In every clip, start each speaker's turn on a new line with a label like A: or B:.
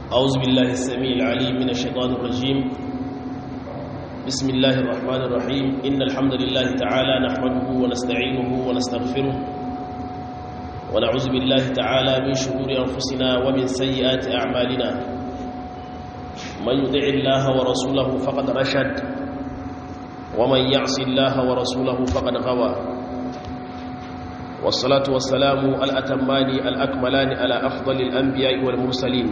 A: أعوذ بالله السميع العليم من الشيطان الرجيم بسم الله الرحمن الرحيم إن الحمد لله تعالى نحمده ونستعينه ونستغفره ونعوذ بالله تعالى من شرور أنفسنا ومن سيئات أعمالنا من يطع الله ورسوله فقد رشد ومن يعص الله ورسوله فقد غوى والصلاة والسلام الأتمان الأكملان على أفضل الأنبياء والمرسلين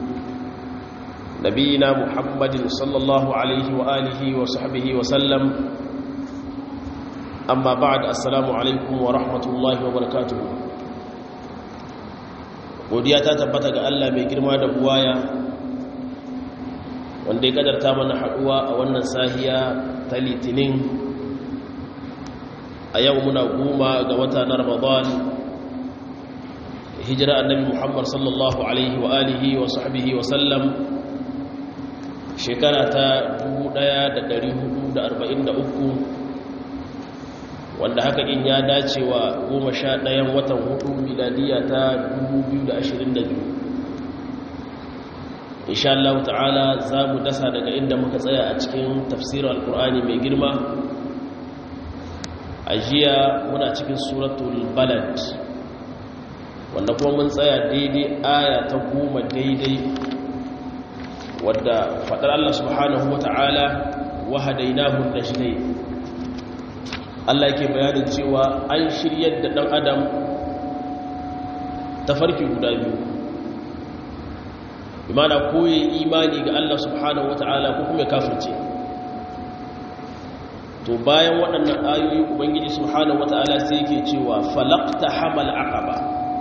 A: نبينا محمد صلى الله عليه وآله وصحبه وسلم أما بعد السلام عليكم ورحمة الله وبركاته godiya ta tabbata ga Allah mai girma da buwaya wanda ya kadarta mana haduwa a wannan sahiya ta litinin a yau muna goma ga wata na ramadan hijira annabi muhammad sallallahu alaihi wa alihi wa sahbihi wa sallam shekara ta 1443 wanda haka in ya dace wa goma sha ɗayan watan hudu miladiya ta 2022 insha Allah ta'ala za mu dasa daga inda muka tsaya a cikin tafsirin alkur'ani mai girma a jiya muna cikin suratul balad wanda kuma mun tsaya daidai aya ta goma daidai wadda faɗar Allah subhanahu wa ta'ala wahadainahu najdain Allah yake bayanin cewa an shiryar da ɗan adam ta farki guda biyu imana koyi imani ga Allah subhanahu wa ta'ala ko kuma kafirce to bayan waɗannan ayoyi ubangiji subhanahu wa ta'ala sai yake cewa falaqta hamal aqaba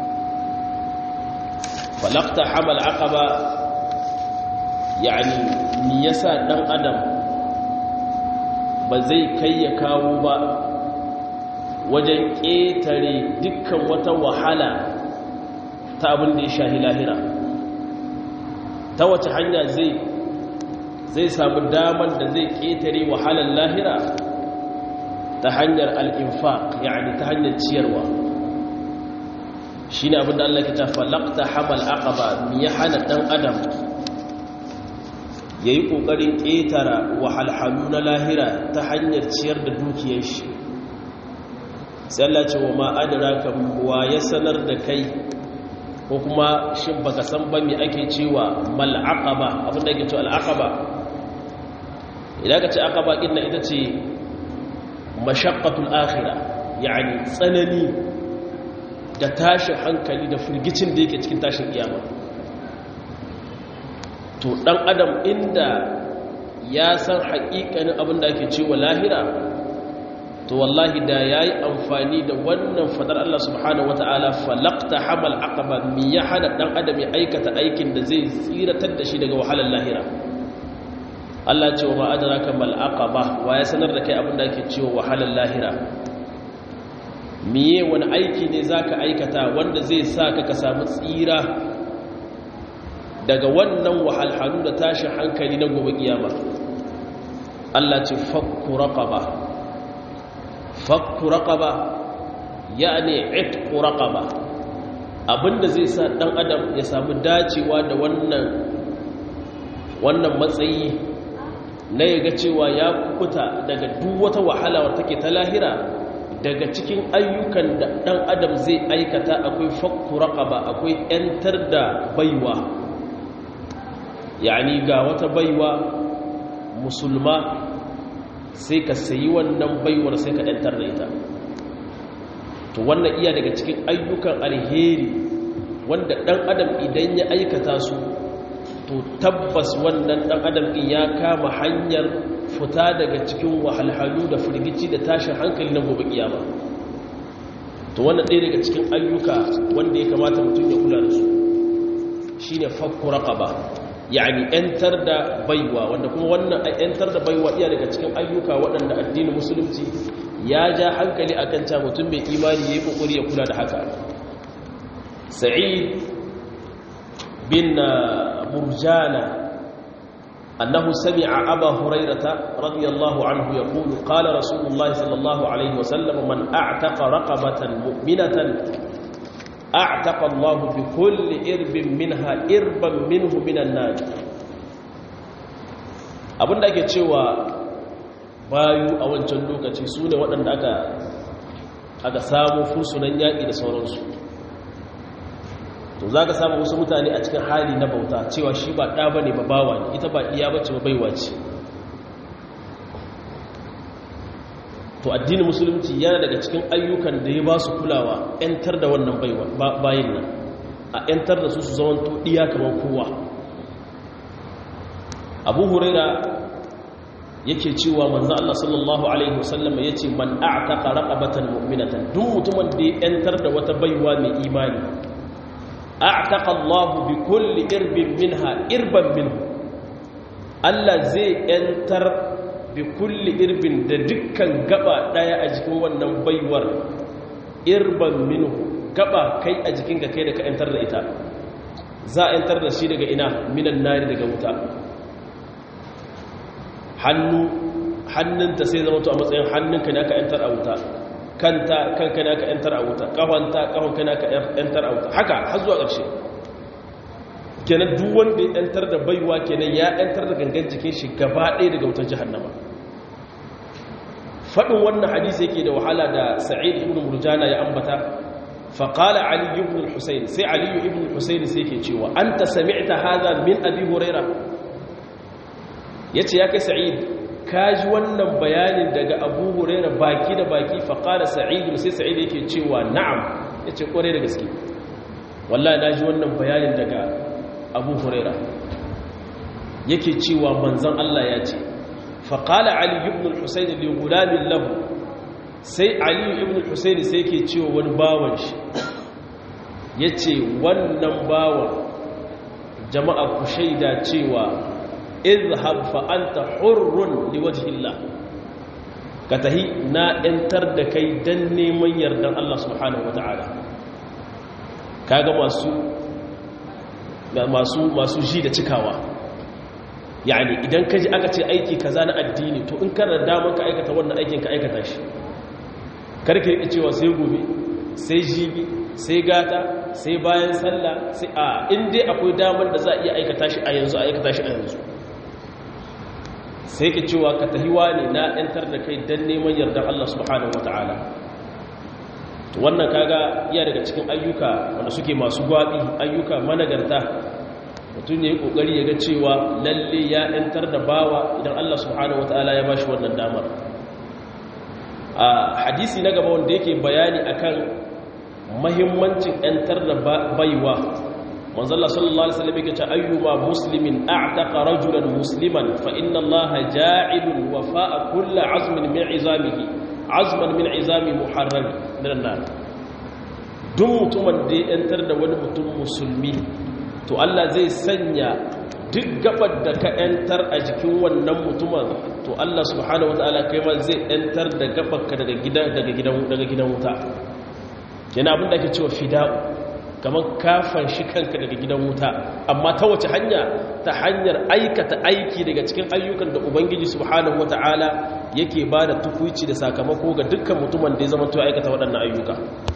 A: falaqta hamal aqaba yani me yasa dan adam ba zai kai ya kawo ba wajen ƙetare dukkan wata wahala ta abin da ya shahi lahira ta wace hanya zai zai samu damar da zai ƙetare wahalar lahira ta hanyar al'infaq yani ta hanyar ciyarwa shi ne abin da Allah ke ta falakta hamal aqaba mi ya hana ɗan adam ya yi ƙoƙarin ƙetara wahalhalu na lahira ta hanyar ciyar da dukiyar shi sai Allah ce wa ma'adara kan wa ya sanar da kai ko kuma shi baka san ba me ake cewa mal aqaba abin da ake cewa al aqaba idan ka ce aqaba din nan ita ce mashaqqatul akhirah yani tsanani da tashin hankali da firgicin da yake cikin tashin kiyama to dan adam inda ya san haƙiƙanin abin da ake cewa lahira to wallahi da ya yi amfani da wannan fadar Allah subhanahu wa ta'ala falakta hamal aqaba mi ya hana ɗan adam ya aikata aikin da zai tsiratar da shi daga wahalar lahira Allah ce wa ma adraka mal aqaba wa ya sanar da kai abin da ake cewa wahalar lahira miye wani aiki ne zaka aikata wanda zai sa ka ka samu tsira daga wannan wahalhalu da tashin hankali na gobe kiyama Allah ce fakku raqaba fakku raqaba yani itqu raqaba abinda zai sa dan adam ya samu dacewa da wannan wannan matsayi na yaga cewa ya kukuta daga duk wata wahala wacce take ta lahira daga cikin ayyukan da dan adam zai aikata akwai fakku raqaba akwai yantar da baiwa yani ga wata baiwa musulma sai ka sayi wannan baiwar sai ka ɗantar da ita to wannan iya daga cikin ayyukan alheri wanda ɗan adam idan ya aikata su to tabbas wannan ɗan adam ɗin ya kama hanyar fita daga cikin wahalhalu da firgici da tashin hankali na gobe kiyama to wannan ɗaya daga cikin ayyuka wanda ya kamata mutum ya kula da su shine fakku raqaba yani ‘yantar da baiwa wanda kuma wannan ‘yantar da baiwa iya daga cikin ayyuka waɗanda addinin musulunci ya ja hankali a kan mutum mai imani ya yi ƙoƙari ya kula da haka sa'id bin murjana annahu sami'a aba hurairata radiyallahu anhu yaqulu qala rasulullahi sallallahu alaihi wasallam man a'taqa raqabatan mu'minatan a'taqa Allahu bi kulli irbin minha irban minhu minan nar abinda ake cewa bayu a wancan lokaci su ne waɗanda aka aka samu fursunan yaƙi da sauransu to za ka samu wasu mutane a cikin hali na bauta cewa shi ba ɗa ba ne ba bawa ne ita ba iya bace ba baiwa ce to addinin musulunci yana daga cikin ayyukan da ya ba su kulawa 'yantar da wannan bayin nan a 'yantar da su su zama ɗiya kamar kowa abu huraira yake cewa manzo Allah sallallahu alaihi wasallam yace man a'taqa raqabatan mu'minatan duk mutumin da ya 'yantar da wata baiwa mai imani a'taqa Allah bi kulli irbin minha irban minhu Allah zai 'yantar bi kulli irbin da dukkan gaba daya a jikin wannan baiwar irban minhu gaba kai a jikin ga kai da ka yantar da ita za a yantar da shi daga ina minan nari daga wuta hannu hannunta sai zama to a matsayin hannunka ne aka yantar a wuta kanta kanka ne aka yantar a wuta kafanta kafanka ne aka yantar a wuta haka har zuwa ƙarshe kenan duk wanda ya yantar da baiwa kenan ya yantar da gangan jikin shi gaba ɗaya daga wutar jahannama faɗin wannan hadisi yake da wahala da sa'id ibn murjana ya ambata faƙala ali ibn al-husayn sai ali ibn al-husayn sai yake cewa anta sami'ta hadha min abi huraira yace ya kai sa'id kaji wannan bayanin daga abu huraira baki da baki faƙala sa'id sai sa'id yake cewa na'am yace kware da gaske wallahi naji wannan bayanin daga abu huraira yake cewa manzan Allah ya ce faƙala ali ibn al-husaini li gulamin lahu sai ali ibn al-husaini sai ke cewa wani bawan shi ya ce wannan bawan jama'a ku shaida cewa izhab fa anta hurrun liwajhillah ka tahi na yantar da kai dan neman yardan Allah subhanahu wata'ala kaga masu masu masu ji da cikawa yani idan ka ji aka ce aiki kaza na addini to in kana damar ka aikata wannan aikin ka aikata shi karki rike cewa sai gobe sai jibi sai gata sai bayan sallah sai a in dai akwai damar da za a iya aikata shi a yanzu a aikata shi a yanzu sai ka cewa ka tahiwa ne na yantar da kai dan neman yardar Allah subhanahu wataala to wannan kaga iya daga cikin ayyuka wanda suke masu gwabi ayyuka managarta mutum ya yi kokari ya ga cewa lalle ya yantar da bawa idan Allah subhanahu wataala ya bashi wannan damar a hadisi na gaba wanda yake bayani akan mahimmancin yantar da baiwa manzo Allah sallallahu alaihi wasallam yake cewa ayyuma muslimin a'taqa rajulan musliman fa inna Allah ja'ilul wafa'a kulli 'azmin min 'izamihi 'azman min 'izami muharram min an duk mutumin da ya yantar da wani mutum musulmi to Allah zai sanya duk gabar da ka yantar a jikin wannan mutumin to Allah subhanahu wataala kai ma zai yantar da gabarka daga gidan daga gidan daga gidan wuta yana abin da ake cewa fida'u kamar kafan shi kanka daga gidan wuta amma ta wace hanya ta hanyar aikata aiki daga cikin ayyukan da ubangiji subhanahu wataala yake ba da tukuici da sakamako ga dukkan mutumin da ya zama to aikata waɗannan ayyuka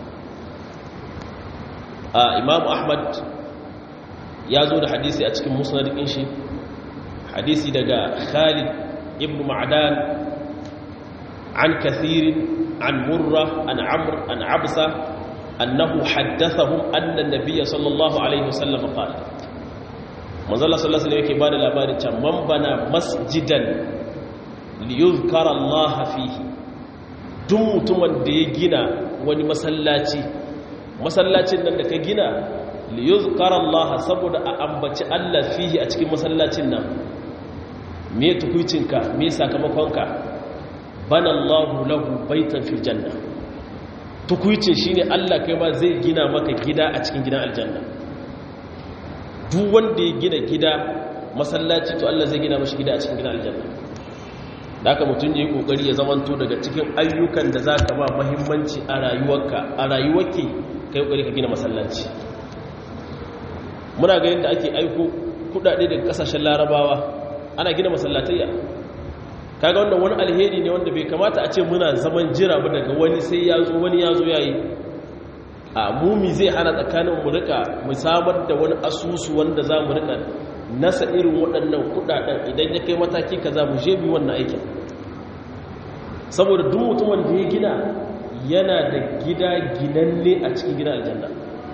A: a imamu ahmad ya zo da hadisi a cikin musnadin shi hadisi daga khalid ibn ma'dan an kathirin an murra an amr an absa annahu haddathahum anna an-nabiy sallallahu alaihi wasallam qala manzo Allah sallallahu alaihi yake bada labarin can man bana masjidan liyuzkara Allah fihi duk mutumin da ya gina wani masallaci masallacin nan da ka gina liyuzkara Allah saboda a ambaci Allah fihi a cikin masallacin nan me tukuicinka me sakamakonka bana Allahu lahu baitan fil janna tukuicin shine Allah kai ma zai gina maka gida a cikin gidan aljanna duk wanda ya gina gida masallaci to Allah zai gina mashi gida a cikin gidan aljanna da haka mutum ya yi kokari ya zamanto daga cikin ayyukan da za ka ba mahimmanci a rayuwarka a rayuwarki ka yi kokari ka gina masallaci muna ga yadda ake aiko kudade daga kasashen larabawa ana gina masallatayya kaga wannan wani alheri ne wanda bai kamata a ce muna zaman jira ba daga wani sai ya zo wani ya zo ya yi a mumi zai hana tsakanin mu rika mu samar da wani asusu wanda za mu rika nasa irin waɗannan kudaden idan ya kai mataki kaza mu je bi wannan aikin saboda duk mutumin da ya gina yana da gida ginanne a cikin gidan aljanna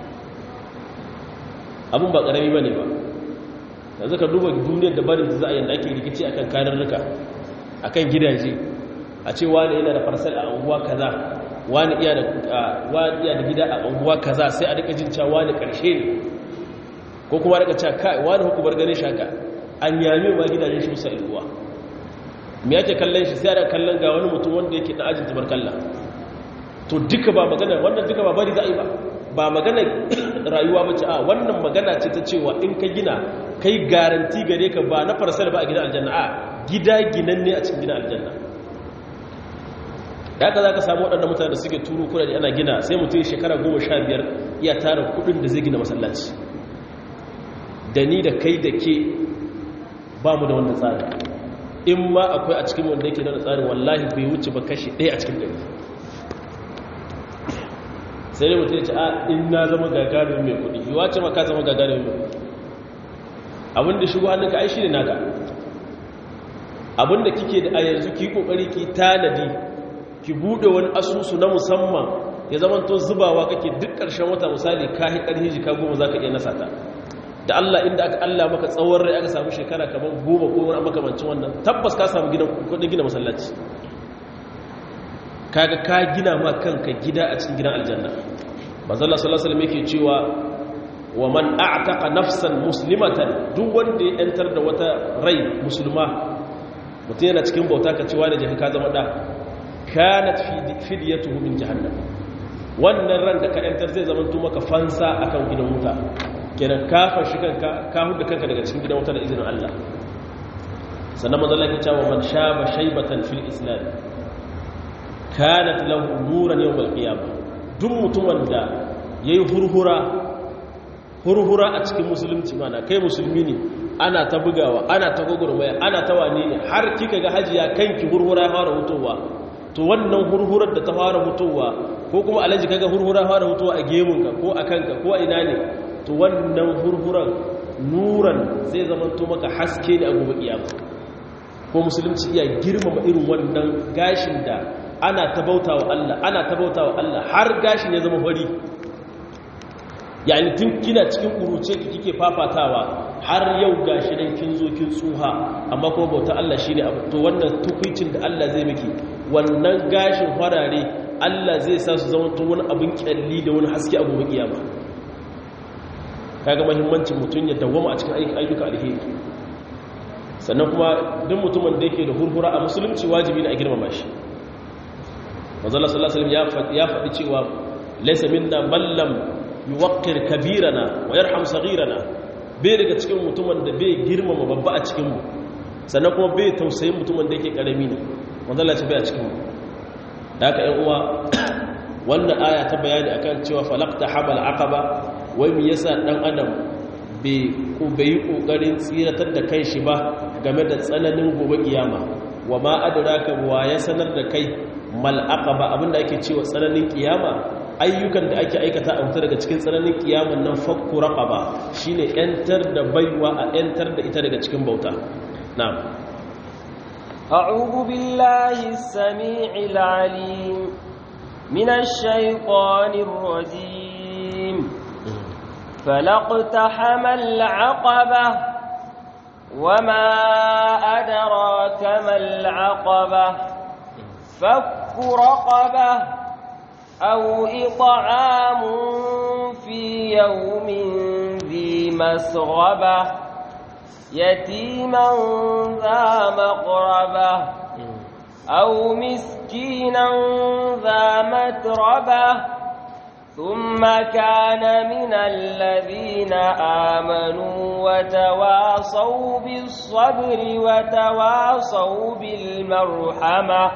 A: abin ba ƙarami ba ne ba yanzu ka duba duniyar da barin da za a yanda ake rikici akan kanarruka akan gidaje a ce wani yana da farsal a unguwa kaza wani iya da gida a unguwa kaza sai a rika jin cewa wani karshe ne ko kuma rika cewa kai wani hukumar ganin shaka an yami ma gidajen shi musa ilguwa me yake kallon shi sai da kallon ga wani mutum wanda yake da ajin tubarkalla to duka ba magana wannan duka ba bari za a yi ba ba magana rayuwa ba ce a wannan magana ce ta cewa in ka gina kai garanti gare ka ba na farsal ba a gidan aljanna a gida ginanne a cikin gidan aljanna da haka za ka samu waɗanda mutane da suke turu kuna da ana gina sai mutum shekara goma sha biyar iya tara kudin da zai gina masallaci da ni da kai da ke ba mu da wanda tsari in ma akwai a cikin wanda yake da tsarin wallahi bai wuce ba kashi ɗaya a cikin ɗari sai dai mutum ya ce a in na zama gagarin mai kudi yi wace maka zama gagarin mai kudi abinda shigo hannunka ai shi ne naka abinda kike da a yanzu ki kokari ki tanadi ki bude wani asusu na musamman ya zama to zubawa kake duk ƙarshen wata misali ka hi ƙarfi jika goma za ka iya nasa ta da Allah inda aka Allah maka tsawon rai aka samu shekara kamar goma ko wani makamancin wannan tabbas ka samu kudin gina masallaci kaga ka gina ma kanka gida a cikin gidan aljanna manzala sallallahu alaihi yake cewa wa man a'taqa nafsan muslimatan duk wanda ya yantar da wata rai musulma mutum yana cikin bauta ka cewa da jaka ka zama da kanat fidyatuhu min jahannam wannan ran da ka yantar zai zama maka fansa akan gidan wuta kenan ka fashi kanka ka huda kanka daga cikin gidan wuta da izinin Allah sannan manzala yake cewa man shaba shaybatan fil islam kanat lahu nuran yawmal qiyamah duk mutumin da yayi hurhura hurhura a cikin musulunci mana kai musulmi ne ana ta bugawa ana ta gogurmaya ana ta wane ne har kika ga hajiya kanki hurhura fara hutowa to wannan hurhurar da ta fara hutowa ko kuma alaji kaga hurhura fara hutowa a gemunka ko a kanka ko a ina ne to wannan hurhuran nuran zai zama to maka haske ne a gobe kiyama ko musulunci iya girmama irin wannan gashin da ana ta bauta wa Allah ana ta bauta wa Allah har gashin ya zama fari yani tun kina cikin kuruce ki kike fafatawa har yau gashi dan kin zo kin tsuha amma kuma bauta Allah shine abu to wannan tukuicin da Allah zai miki wannan gashin farare Allah zai sa su zama to wani abin kyalli da wani haske a gobe kiyama kaga muhimmancin mutun ya dawwama a cikin ayyuka alheri sannan kuma duk mutumin da yake da hurhura a musulunci wajibi ne a girmama shi manzala sallallahu alaihi wasallam ya faɗi cewa laysa minna man lam yuwaqqir kabirana wa yarham saghirana bai daga cikin mutumin da bai girmama babba a cikin mu sannan kuma bai tausayin mutumin da yake karami ne manzala ce bai a cikin mu da haka ƴan uwa wannan aya ta bayani akan cewa falaqta hamal aqaba wai me yasa dan adam bai ko bai kokarin tsiratar da kanshi ba game da tsananin gobe kiyama wa ma adraka wa ya sanar da kai mal'aqaba abinda ake cewa tsananin kiyama ayyukan da ake aikata a wuta daga cikin tsananin kiyaman nan fakku raqaba shine yantar da baiwa a yantar da ita daga cikin bauta na'am
B: a'udhu billahi as-sami'il 'alim minash shaitanir rajim فلقتحم العقبة وما أدراك ما العقبة فك رقبة أو إطعام في يوم ذي مسغبة يتيما ذا مقربة أو مسكينا ذا متربة ثم كان من الذين آمنوا وتواصوا بالصبر وتواصوا بالمرحمة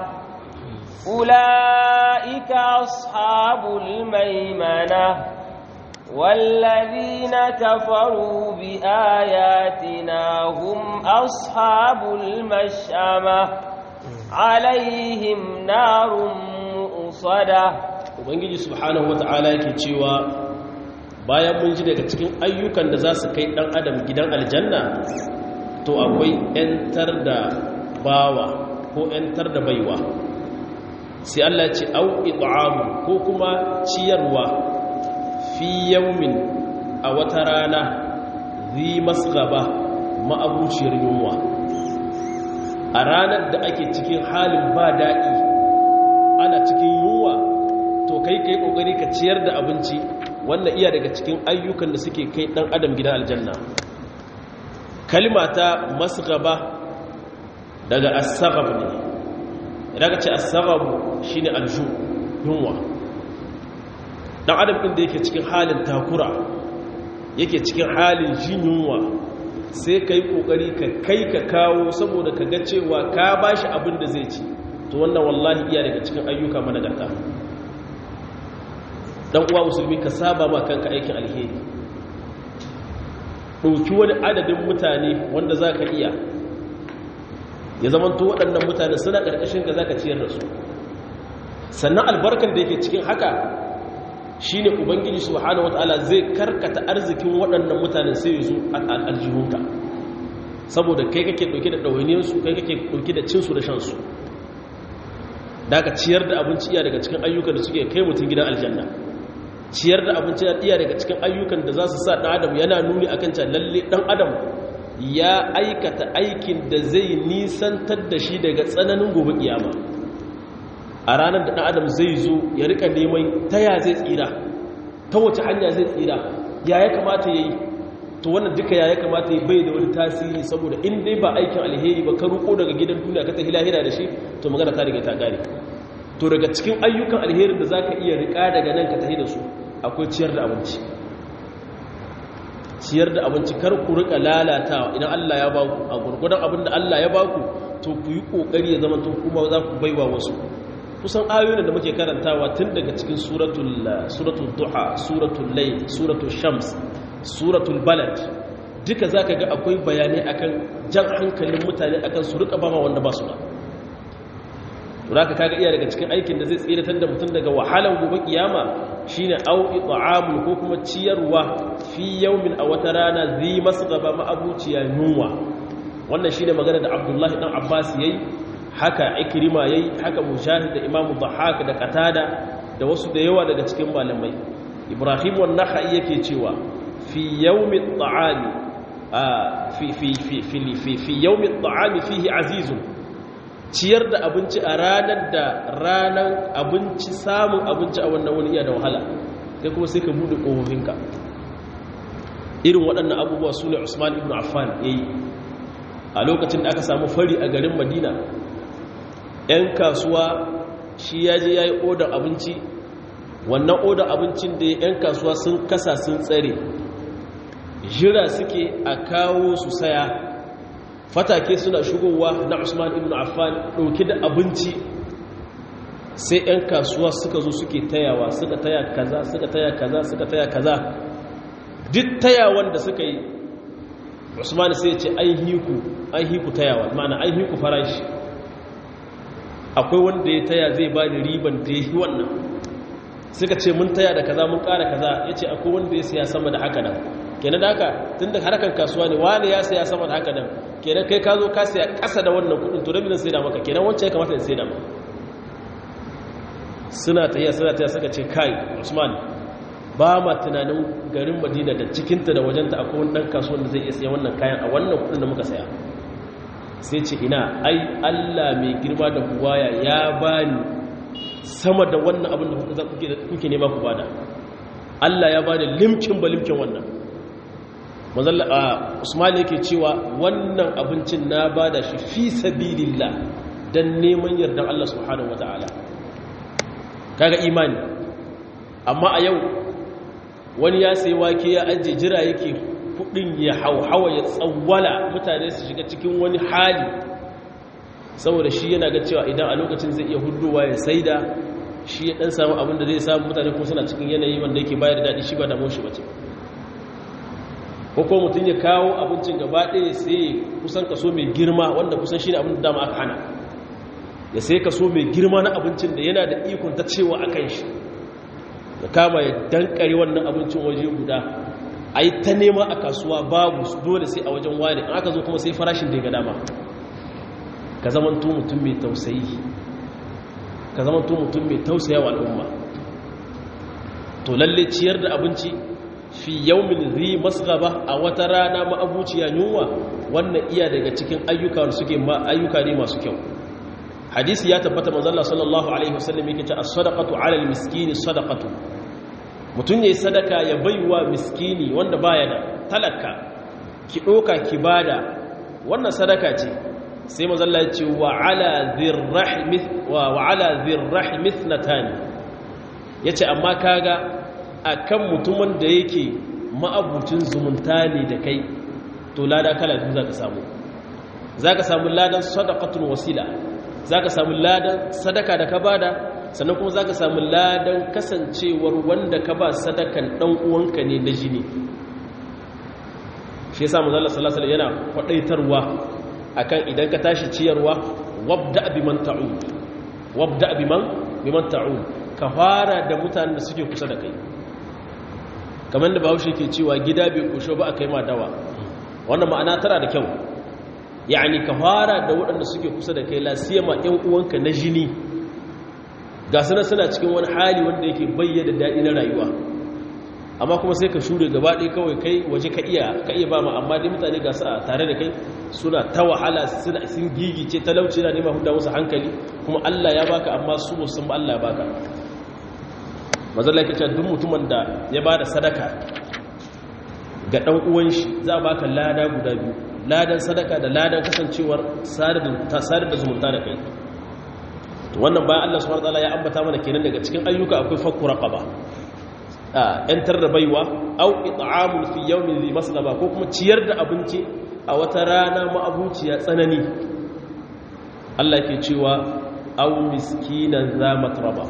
B: أولئك أصحاب الميمنة والذين كفروا بآياتنا هم أصحاب المشأمة عليهم نار مؤصدة
A: ubangiji subhanahu wata'ala yake cewa bayan mun ji daga cikin ayyukan da za su kai dan adam gidan aljanna to akwai 'yantar da bawa ko 'yantar da baiwa sai Allah ce au it'amu ko kuma ciyarwa fi yawmin a wata rana zi masgaba ma'abuciyar yunwa a ranar da ake cikin halin ba daɗi ana cikin yunwa to kai kai kokari ka ciyar da abinci wannan iya daga cikin ayyukan da suke kai dan adam gidan aljanna kalma ta masgaba daga as-saghab ne idan ka ce as-saghab shine alju yunwa dan adam din da yake cikin halin takura yake cikin halin jin yunwa sai kai kokari ka kai ka kawo saboda ka ga cewa ka bashi abin da zai ci to wannan wallahi iya daga cikin ayyuka managarta dan uwa musulmi ka saba ma kanka aikin alheri ɗauki wani adadin mutane wanda za ka iya ya zamanto waɗannan mutane suna ƙarƙashin ka za ka ciyar da su sannan albarkar da yake cikin haka shi ne ubangiji su hana wata'ala zai karkata arzikin waɗannan mutane sai su aljihunka saboda kai kake ɗauki da ɗawainiyarsu kai kake ɗauki da cinsu da shansu da ka ciyar da abinci iya daga cikin ayyukan da suke kai mutum gidan aljanna ciyar da abinci iya daga cikin ayyukan da za su sa ɗan adam yana nuni akan can lalle ɗan adam ya aikata aikin da zai nisantar da shi daga tsananin gobe kiyama a ranar da ɗan adam zai zo ya rika neman ta ya zai tsira ta wace hanya zai tsira ya ya kamata ya yi to wannan duka ya ya kamata ya bai da wani tasiri saboda in dai ba aikin alheri ba ka ruko daga gidan duniya ka tafi lahira da shi to magana ta riga ta gare to daga cikin ayyukan alherin da za ka iya rika daga nan ka tafi da su akwai ciyar da abinci ciyar da abinci kar ku rika lalatawa idan Allah ya baku a gurgudan abin da Allah ya baku to ku yi kokari ya zama to kuma za ku baiwa wasu kusan ayoyin da muke karantawa tun daga cikin suratul suratul duha suratul layl suratul shams suratul balad duka zaka ga akwai bayanai akan jan hankalin mutane akan su rika bama wanda ba su da zaka kaga iya daga cikin aikin da zai tsiratar da mutum daga wahalan gobe kiyama shine au it'amul ko kuma ciyarwa fi yawmin a wata rana zi masgaba ma'abuciya yunwa wannan shine magana da Abdullahi dan Abbas yayi haka Ikrima yayi haka Mujahid da Imam Dhahhak da Qatada da wasu da yawa daga cikin malamai Ibrahim wan-Nakhai yake cewa fi yawmi at-ta'ami fi fi fi fi fi yawmi at-ta'ami fihi azizun ciyar da abinci a ranar da ranar abinci samun abinci a wannan wani iya da wahala sai kuma sai ka buɗe ƙofofinka irin waɗannan abubuwa su ne usman ibn affan ya yi a lokacin da aka samu fari a garin madina 'yan kasuwa shi ya je ya yi odar abinci wannan odar abincin da 'yan kasuwa sun kasa sun tsare jira suke a kawo su saya fatake suna shigowa na usman ibn affan ɗauki da abinci sai 'yan kasuwa suka zo suke tayawa suka taya kaza suka taya kaza suka taya kaza duk tayawan da suka yi usman sai ce an hiku an hiku tayawa ma'ana an hiku farashi akwai wanda ya taya zai ba da riban da ya yi wannan suka ce mun taya da kaza mun ƙara kaza ya ce akwai wanda ya siya sama da haka nan kenan da haka tun da harkar kasuwa ne wani ya saya sama da haka nan kenan kai ka zo ka saya ƙasa da wannan kudin to rabin sai da maka kenan wancan ya kamata ya sai da maka suna tafiya suna tafiya suka ce kai usman ba ma tunanin garin madina da cikinta da wajenta akwai wani ɗan kasuwan da zai iya saya wannan kayan a wannan kudin da muka saya sai ce ina ai allah mai girma da buwaya ya bani sama da wannan abin da kuke nema ku bada allah ya bani limkin ba limkin wannan mazalla usman yake cewa wannan abincin na bada shi fi sabilillah dan neman yardan Allah subhanahu wataala kaga imani amma a yau wani ya sai wake ya aje jira yake kudin ya hauhawa ya tsawwala mutane su shiga cikin wani hali saboda shi yana ga cewa idan a lokacin zai iya hudowa ya saida shi ya dan samu abin da zai samu mutane kuma suna cikin yanayi wanda yake bayar da daɗi shi ba damuwar shi bace ko ko mutum ya kawo abincin gaba ɗaya sai kusan kaso mai girma wanda kusan shi ne abin da dama aka hana ya sai kaso mai girma na abincin da yana da ikon ta cewa a kan shi da kama ya dankare wannan abincin waje guda a yi ta nema a kasuwa babu dole sai a wajen wani in aka zo kuma sai farashin da ya ga dama ka zamanto mutum mai tausayi ka zamanto mutum mai tausaya wa al'umma to lalle ciyar da abinci fi yaumin zi masgaba a wata rana ma'abuciya yunwa wannan iya daga cikin ayyuka suke ma ayyuka ne masu kyau hadisi ya tabbata manzon sallallahu alaihi wasallam yake cewa as-sadaqatu 'ala al-miskini sadaqatu mutun yayi sadaka ya baiwa miskini wanda baya da talaka ki doka ki bada wannan sadaka ce sai manzon Allah ya ce wa 'ala dhirrahmi wa 'ala dhirrahmi ithnatan yace amma kaga akan mutumin da yake ma'abucin zumunta ne da kai to lada kala biyu zaka samu zaka samu ladan sadaqatul wasila za ka samu ladan sadaka da ka bada sannan kuma za ka samu ladan kasancewar wanda ka ba sadakan ɗan uwanka ne na jini shi ya samu zalla salasala yana kwaɗaitarwa akan idan ka tashi ciyarwa wabda abiman ta'un wabda abiman ta'un ka fara da mutanen da suke kusa da kai kamar da bahaushe ke cewa gida bai kusho ba a kai ma dawa wannan ma'ana tana da kyau yani ka fara da waɗanda suke kusa da kai lasiyama ‘yan uwanka na jini ga suna suna cikin wani hali wanda yake bayyana daɗi na rayuwa amma kuma sai ka shure gaba ɗaya kawai kai waje ka iya ka iya ba ma amma dai mutane ga su a tare da kai suna ta wahala suna sun gigice talauci na nema huda musu hankali kuma Allah ya baka amma su musun ba Allah ya baka mazalla yake cewa duk mutumin da ya ba da sadaka ga ɗan uwan shi za a baka lada guda biyu ladan sadaka da ladan kasancewar sadar da zumunta da kai wannan bayan Allah subhanahu wataala ya ambata mana kenan daga cikin ayyuka akwai fakku raqaba yantar da baiwa au it'amul fi yawmin dhi maslaba ko kuma ciyar da abinci a wata rana ma'abuciya tsanani Allah ke cewa au miskinan za matraba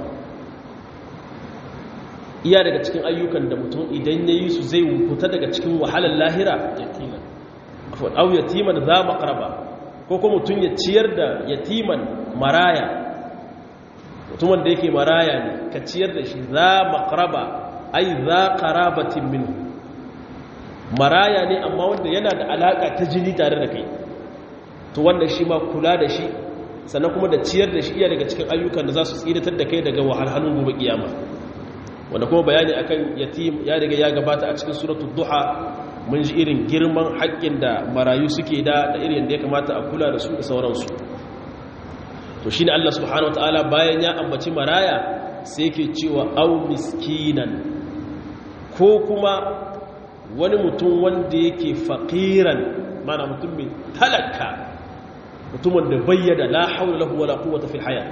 A: iya daga cikin ayyukan da mutum idan yayi su zai fita daga cikin wahalar lahira yatiman au yatiman za maqraba ko kuma mutum ya ciyar da yatiman maraya mutumin da yake maraya ne ka ciyar da shi za maqraba ai za qarabatin minhu maraya ne amma wanda yana da alaka ta jini tare da kai to wannan shi ma kula da shi sannan kuma da ciyar da shi iya daga cikin ayyukan da za su tsiratar da kai daga wahalhalun gobe kiyama wanda kuma bayani akan yatim ya daga ya gabata a cikin suratul duha mun ji irin girman haƙƙin da marayu suke da da irin da ya kamata a kula da su da sauransu to shine Allah subhanahu wataala bayan ya ambaci maraya sai yake cewa au miskinan ko kuma wani mutum wanda yake faqiran mana mutum mai talaka mutumin da bayyana la haula lahu wala quwwata fil hayat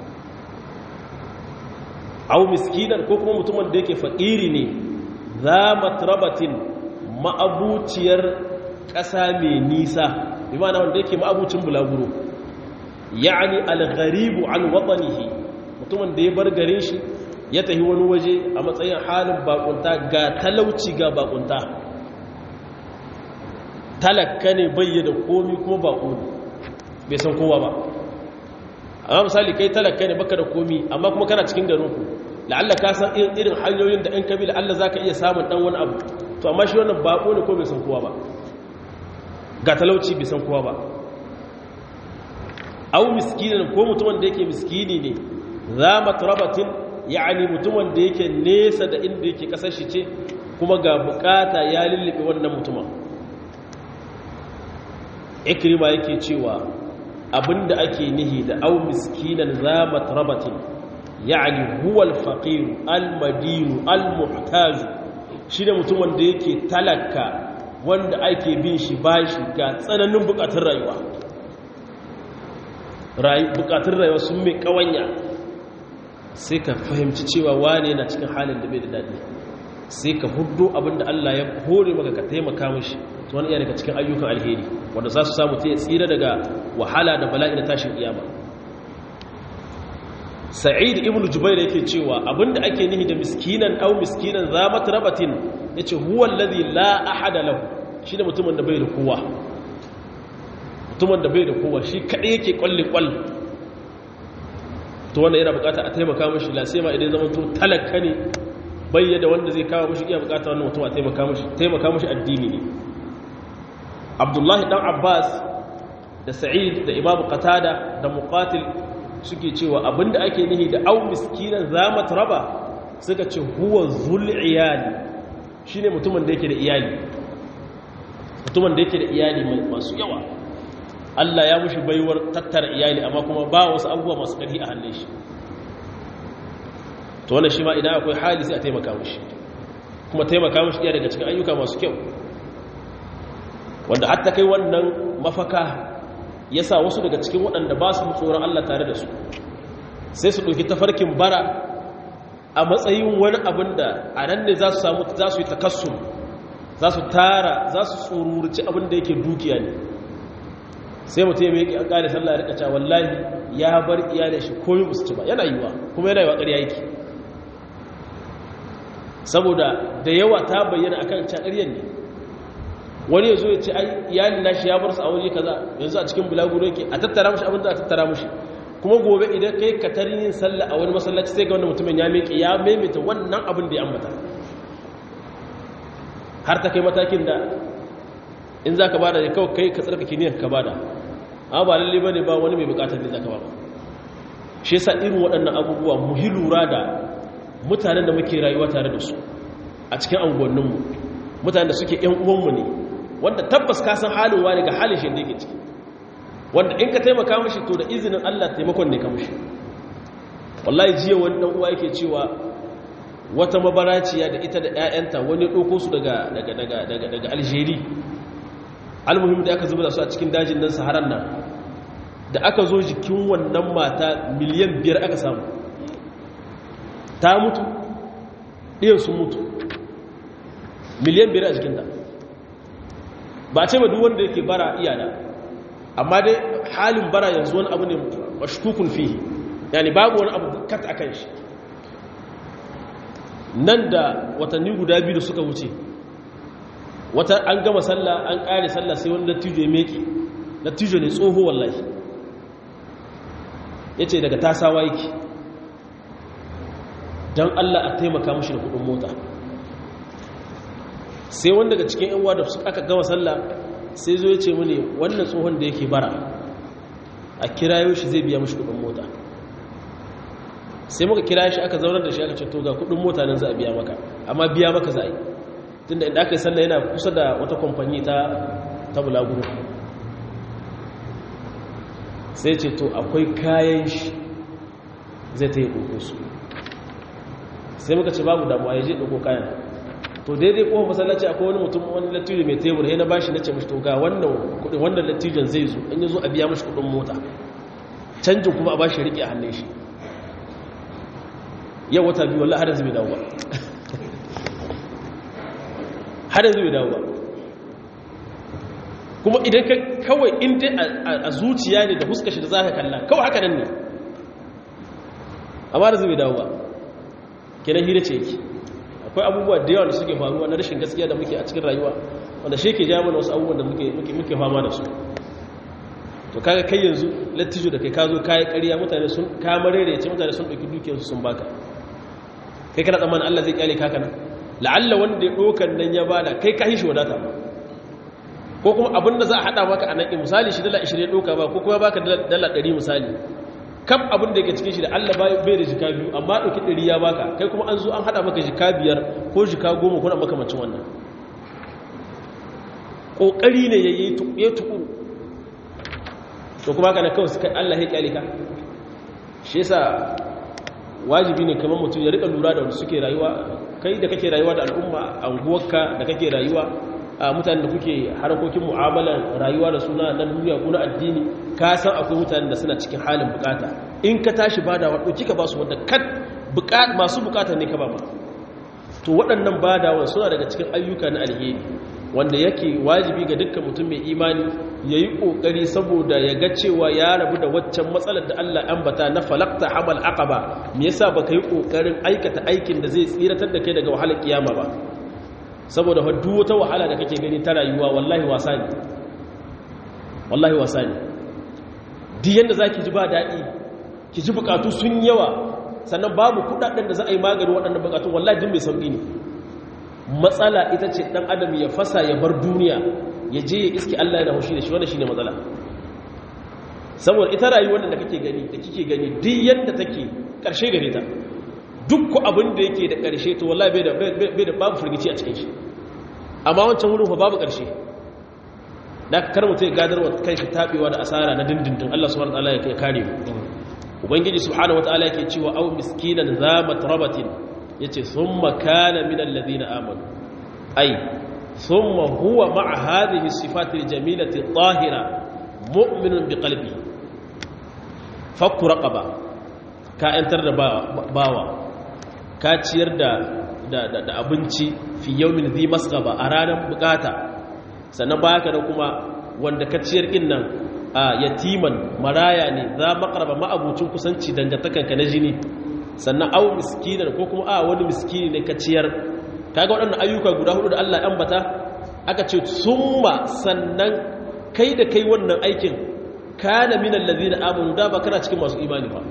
A: au miskinan ko kuma mutumin da yake faqiri ne za matrabatin ma'abuciyar ƙasa mai nisa bi ma'ana wanda yake ma'abucin bulaguro ya'ani al-gharibu an watanihi mutumin da ya bar garin shi ya tafi wani waje a matsayin halin bakunta ga talauci ga bakunta talakka ne bayyana komi kuma bako ne bai san kowa ba amma misali kai talakka ne baka da komi amma kuma kana cikin garinku la'alla ka san irin hanyoyin da in kabi la'alla za ka iya samun dan wani abu to amma shi wannan bako ne ko bai san kowa ba ga talauci bai san kowa ba au miskinin ko mutumin da yake miskini ne za matrabatin yani mutumin da yake nesa da inda yake kasar shi ce kuma ga bukata ya lullube wannan mutumin ikrima yake cewa abinda ake nihi da au miskinan za matrabatin yani huwa al-faqir al-madin al-muhtaj shine mutumin da yake talaka wanda ake bin shi bashi ga tsananin bukatun rayuwa bukatun rayuwa sun mai kawanya sai ka fahimci cewa wane yana cikin halin da bai da daɗi sai ka hudu abinda Allah ya hore maka ka taimaka mashi to wani iya daga cikin ayyukan alheri wanda za su samu ta ya tsira daga wahala da bala'i na tashin iyama sa'id ibn jubair yake cewa abinda ake nihi da miskinan au miskinan za matrabatin yace huwa alladhi la ahada lahu shine mutumin da bai da kowa mutumin da bai da kowa shi kadai yake kwalle kwal to wannan yana bukata a taimaka mashi la sai ma idan zaman to talaka ne bayyana wanda zai kawo mushi iya bukata wannan mutum a taimaka mushi taimaka mushi addini ne abdullahi dan abbas da sa'id da imam qatada da muqatil suke cewa abinda ake nihi da au miskinan zamat raba suka ce huwa zul iyali shine mutumin da yake da iyali mutumin da yake da iyali masu yawa Allah ya mushi baiwar tattara iyali amma kuma ba wasu abubuwa masu ƙarfi a hannun shi to wannan shi ma idan akwai hali sai a taimaka mushi kuma taimaka mushi iya daga cikin ayyuka masu kyau wanda hatta kai wannan mafaka ya sa wasu daga cikin waɗanda ba su tsoron Allah tare da su sai su ɗauki tafarkin bara a matsayin wani abin da a nan ne za su samu za su yi takassu za su tara za su tsorurci abin da yake dukiya ne sai mutum ya yake an ƙare sallah rika cewa wallahi ya bar iyalin shi koyi musu ci ba yana yiwa kuma yana yiwa ƙarya yake saboda da yawa ta bayyana akan ƙaryar ne wani ya zo ya ce ai iyalin nashi ya bar su a waje kaza yanzu a cikin bulaguro yake a tattara mushi abin da a tattara mushi kuma gobe idan kai ka tarin yin sallah a wani masallaci sai ga wanda mutumin ya miƙe ya maimaita wannan abin da ya ambata har ta kai matakin da in za ka bada da kawai kai ka tsarkake niyyar ka bada amma ba lalle bane ba wani mai bukatar ne za ka bada shi yasa irin waɗannan abubuwa mu hi lura da mutanen da muke rayuwa tare da su a cikin anguwanninmu mutanen da suke ƴan uwanmu ne wanda tabbas ka san halin wani ga halin shi da yake ciki wanda in ka taimaka mashi to da izinin Allah taimakon ne ka mashi wallahi jiya wani dan uwa yake cewa wata mabaraciya da ita da ƴaƴanta wani ɗauko su daga daga daga daga daga Algeria almuhim da aka zuba su a cikin dajin nan Saharan nan da aka zo jikin wannan mata miliyan biyar aka samu ta mutu ɗiyan sun mutu miliyan biyar a jikinta ba ce ba duk wanda yake bara iyana amma dai halin bara yanzu wani abu ne mashkukun fihi yani babu wani abu kat akan shi nan da watanni guda biyu da suka wuce wata an gama sallah an kare sallah sai wani dattijo ya meke dattijo ne tsoho wallahi ya ce daga tasawa yake don allah a taimaka mashi da kudin mota sai wani daga cikin yan da aka gama sallah sai zo ya ce mini wannan tsohon da yake bara a kirayo shi zai biya mashi kudin mota sai muka kira shi aka zaunar da shi aka ce to ga kudin mota nan za a biya maka amma biya maka za a yi tunda inda aka yi sallah yana kusa da wata kwamfani ta ta bulaguro sai ce to akwai kayan shi zai ta yi ɗauko su sai muka ce babu damuwa ya je ɗauko kayan to daidai kuma masallaci akwai wani mutum wani lattijo mai tebur ya na bashi na ce mashi to ga wannan kudin wannan lattijon zai zo in yi zo a biya mashi kudin mota canjin kuma a bashi riƙe a hannun shi yau wata biyu wallah har yanzu bai dawo ba har yanzu bai dawo ba kuma idan ka kawai inda a zuciya ne da huskashi da za ka kalla kawai haka nan ne amma da bai dawo ba kenan hira ce yake akwai abubuwa da yawa da suke faruwa na rashin gaskiya da muke a cikin rayuwa wanda shi ke jami'a wasu abubuwan da muke fama da su to kaga kai yanzu lattijo da kai ka zo kayi ƙarya mutane sun kamare da ya ce mutane sun ɗauki dukiyarsu sun baka kai kana tsammanin Allah zai kyale kaka nan la'alla wanda ya ɗokan nan ya bada kai ka shi wadata ba ko kuma abin da za a haɗa maka a nan misali shi dala 20 ɗoka ba ko kuma baka dala 100 misali kam abin da yake cikin shi da Allah bai da jika biyu amma ɗauki 100 ya baka kai kuma an zo an haɗa maka jika biyar ko jika goma ko na makamancin wannan ƙoƙari ne ya yi tukuru to kuma kana kawai suka Allah ya kyale ka shi yasa wajibi ne kamar mutum ya rika lura da wanda suke rayuwa kai da kake rayuwa da al'umma anguwarka da kake rayuwa a mutanen da kuke harkokin mu'amalar rayuwa da suna na duniya ko na addini ka san akwai mutanen da suna cikin halin bukata in ka tashi badawa ɗauki ka ba su wanda kan masu bukata ne ka ba ma to waɗannan badawan suna daga cikin ayyuka na alheri wanda yake wajibi ga dukkan mutum mai imani ya yi ƙoƙari saboda ya ga cewa ya rabu da waccan matsalar da Allah ambata na falakta hamal aqaba me yasa baka yi ƙoƙarin aikata aikin da zai tsiratar da kai daga wahalar kiyama ba saboda duk wata wahala da kake gani ta rayuwa wallahi wasa ne wallahi wasa ne duk yanda zaki ji ba daɗi ki ji bukatu sun yawa sannan babu kudaden da za a yi magani waɗannan bukatun wallahi din mai sauki ne matsala ita ce dan adam ya fasa ya bar duniya ya je ya iske Allah yana haushi da shi wannan shine matsala saboda ita rayuwar da kake gani da kike gani duk yanda take karshe gare ta duk ko abin da yake da karshe to wallahi bai da bai da babu firgici a cikin shi amma wancan wurin fa babu karshe da ka kar mutum ya gadarwa kanshi tabewa da asara na dindindin Allah subhanahu wataala ya kare mu ubangiji subhanahu wataala yake cewa aw miskinan za matrabatin yace thumma kana min alladhina amanu ay thumma huwa ma'a hadhihi sifati aljamilati adh-dhahira mu'minun biqalbihi fakku raqaba ka yantar da bawa ka ciyar da da abinci fi yawmin dhi masqaba a ranar bukata sannan baya ka da kuma wanda ka ciyar din nan a yatiman maraya ne za makaraba ma'abucin kusanci dangantakanka na jini sannan au miskinan ko kuma a wani miskini ne ka ciyar kaga waɗannan ayyuka guda hudu da Allah ya ambata aka ce summa sannan kai da kai wannan aikin kana min allazina amanu da ba kana cikin masu imani ba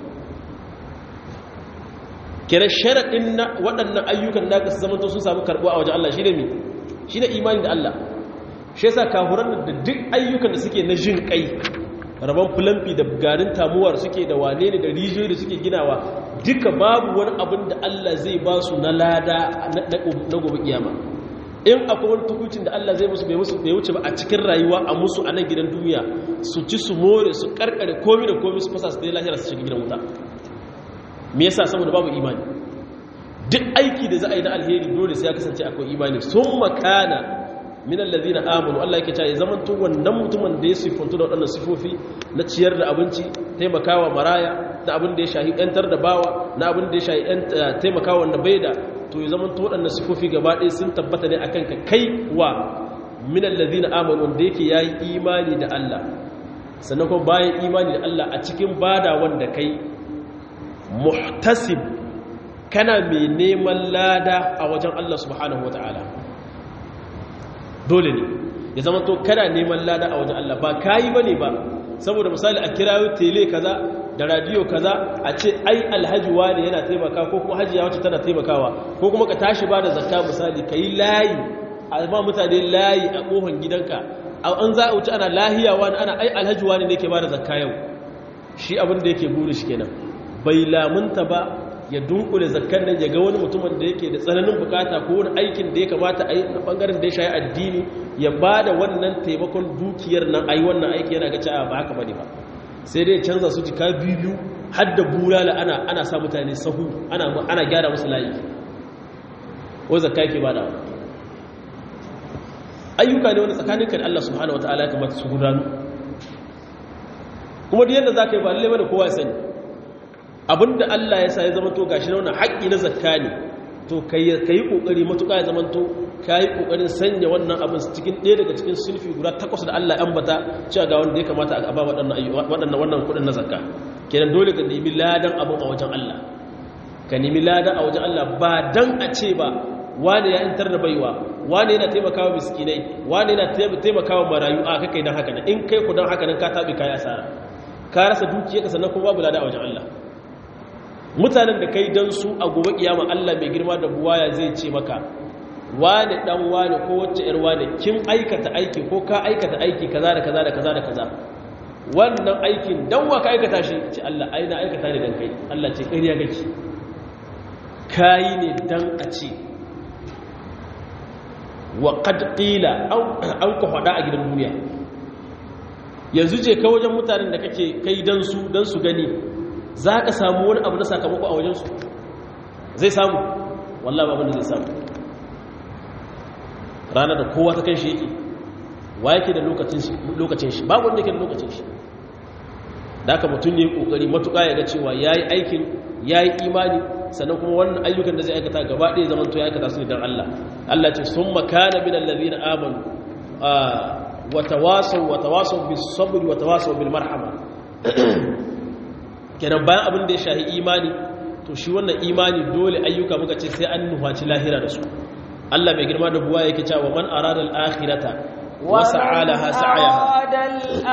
A: kira sharadin na waɗannan ayyukan da su zama to sun samu karbuwa a wajen Allah shine mi shine imani da Allah shi yasa kafuran da duk ayyukan da suke na jin kai rabon fulamfi da garin tamuwar suke da wane ne da rijiyoyi da suke ginawa duka babu wani abin da Allah zai ba su na lada na gobe kiyama in akwai wani tukucin da Allah zai musu bai wuce ba a cikin rayuwa a musu a nan gidan duniya su ci su more su karkare komi da komi su fasa su dai lahira su shiga gidan wuta me yasa saboda babu imani duk aiki da za a yi na alheri dole sai ya kasance akwai imani sun makana min allazina amanu Allah yake cewa ya zamanto wannan mutumin da ya sifantu da waɗannan sifofi na ciyar da abinci taimakawa maraya da abin da ya shahi yantar da bawa na abin da ya shahi taimakawa wanda bai da to ya zamanto waɗannan sifofi gaba ɗaya sun tabbata ne akan ka kai wa min allazina amanu wanda yake yayi imani da Allah sannan kuma bayan imani da Allah a cikin bada wanda kai muhtasib kana mai neman lada a wajen Allah subhanahu wataala dole ne ya zama to kana neman lada a wajen Allah ba kayi bane ba saboda misali a kirayo tele kaza da radio kaza a ce ai alhaji wani yana taimaka ko kuma hajiya wacce tana taimakawa ko kuma ka tashi ba da zakka misali kai layi a ba mutane layi a kofar gidanka an za a wuce ana lahiya wani ana ai alhaji wani ne ke ba da zakka yau shi abin da yake buri shi kenan bai lamunta ba ya dunkule zakkan nan ya ga wani mutumin da yake da tsananin bukata ko wani aikin da ya kamata a yi na bangaren da ya shayi addini ya ba da wannan taimakon dukiyar nan a yi wannan aiki yana ga cewa ba haka bane ba sai dai canza su jika biyu har da bulala ana ana sa mutane sahu ana ana gyara musu layi ko zakka yake bada ayyuka ne wani tsakaninka da Allah subhanahu wataala ya kamata su gudanu kuma duk yadda zaka yi ba lalle bane kowa ya sani abinda Allah ya sa ya zama to gashi na wannan haƙƙi na zakka ne to kai yi ƙoƙari matuƙa ya zama to ka yi ƙoƙarin sanya wannan abin cikin ɗaya daga cikin sulfi guda takwas da Allah ya ambata cewa ga wanda ya kamata a ba waɗannan wannan kuɗin na zakka kenan dole ka nemi ladan abin a wajen Allah ka nemi ladan a wajen Allah ba dan a ce ba wani ya intar da baiwa wani yana taimakawa miskinai wani yana taimakawa marayu a kai dan haka nan in kai ku dan haka nan ka taɓe kayi asara ka rasa dukiyarka sannan kuma babu lada a wajen Allah mutanen da kai don su a gobe kiyama Allah mai girma da buwaya zai ce maka wane dan wane ko wacce yar wane kin aikata aiki ko ka aikata aiki kaza da kaza da kaza da kaza wannan aikin dan wa ka aikata shi ce Allah ai na aikata ne dan kai Allah ce ƙarya gaki kai ne dan a ce wa qad qila an ku hada a gidan duniya yanzu je ka wajen mutanen da kake kai dan su dan su gani za ka samu wani abu na sakamako a wajensu zai samu wallah ba wanda zai samu ranar da kowa ta kan shi yake wa yake da lokacin shi babu wanda yake da lokacin shi da aka mutum ne kokari matuƙa ya ga cewa ya yi aikin ya yi imani sannan kuma wannan ayyukan da zai aikata gaba ɗaya zaman to ya aikata su ne don Allah Allah ce sun makana min allazina amanu wa tawasaw wa tawasaw bis sabri wa tawasaw bil marhama kenan bayan abin da ya shahi imani to shi wannan imani dole ayyuka muka ce sai an nufaci lahira da su Allah mai girma da buwa yake cewa man arada al-akhirata wa sa'alaha sa'yaha
B: arada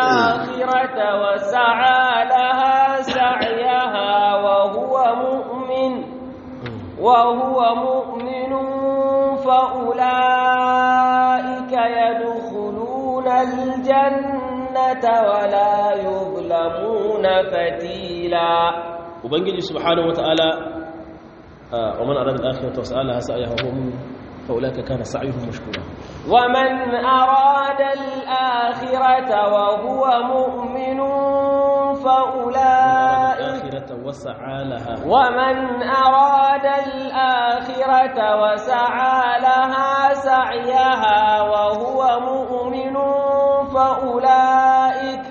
B: al-akhirata wa sa'alaha sa'yaha wa huwa mu'min وهو مؤمن فأولئك يدخلون الجنة ولا يظلمون فتيلا
A: ubangiji subhanahu wataala wa man arada al-akhirata wa sa'alaha sa'yaha huwa mu'min fa ulaka kana sa'yuhum mashkura
B: ومن أراد الآخرة وهو مؤمن فأولئك
A: al-akhirata wa sa'alaha
B: ومن أراد الآخرة وسعى لها سعيها وهو مؤمن فأولئك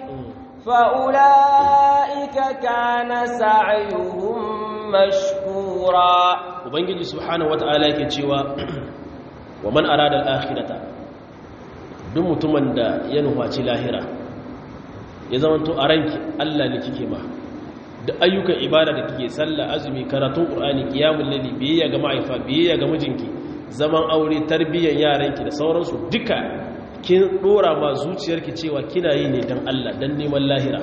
B: فأولئك كان سعيهم مشكورا
A: ubangiji subhanahu wataala yake cewa wa man arada al-akhirata duk mutumin da ya nufaci lahira ya zamanto a ranki Allah ne kike ma da ayyukan ibada da kike sallah azumi karatun qur'ani qiyamul layli biyayya ga ma'aifa biyayya ga mijinki zaman aure tarbiyyar yaranki da sauransu duka kin dora ma zuciyarki cewa kina yi ne dan Allah dan neman lahira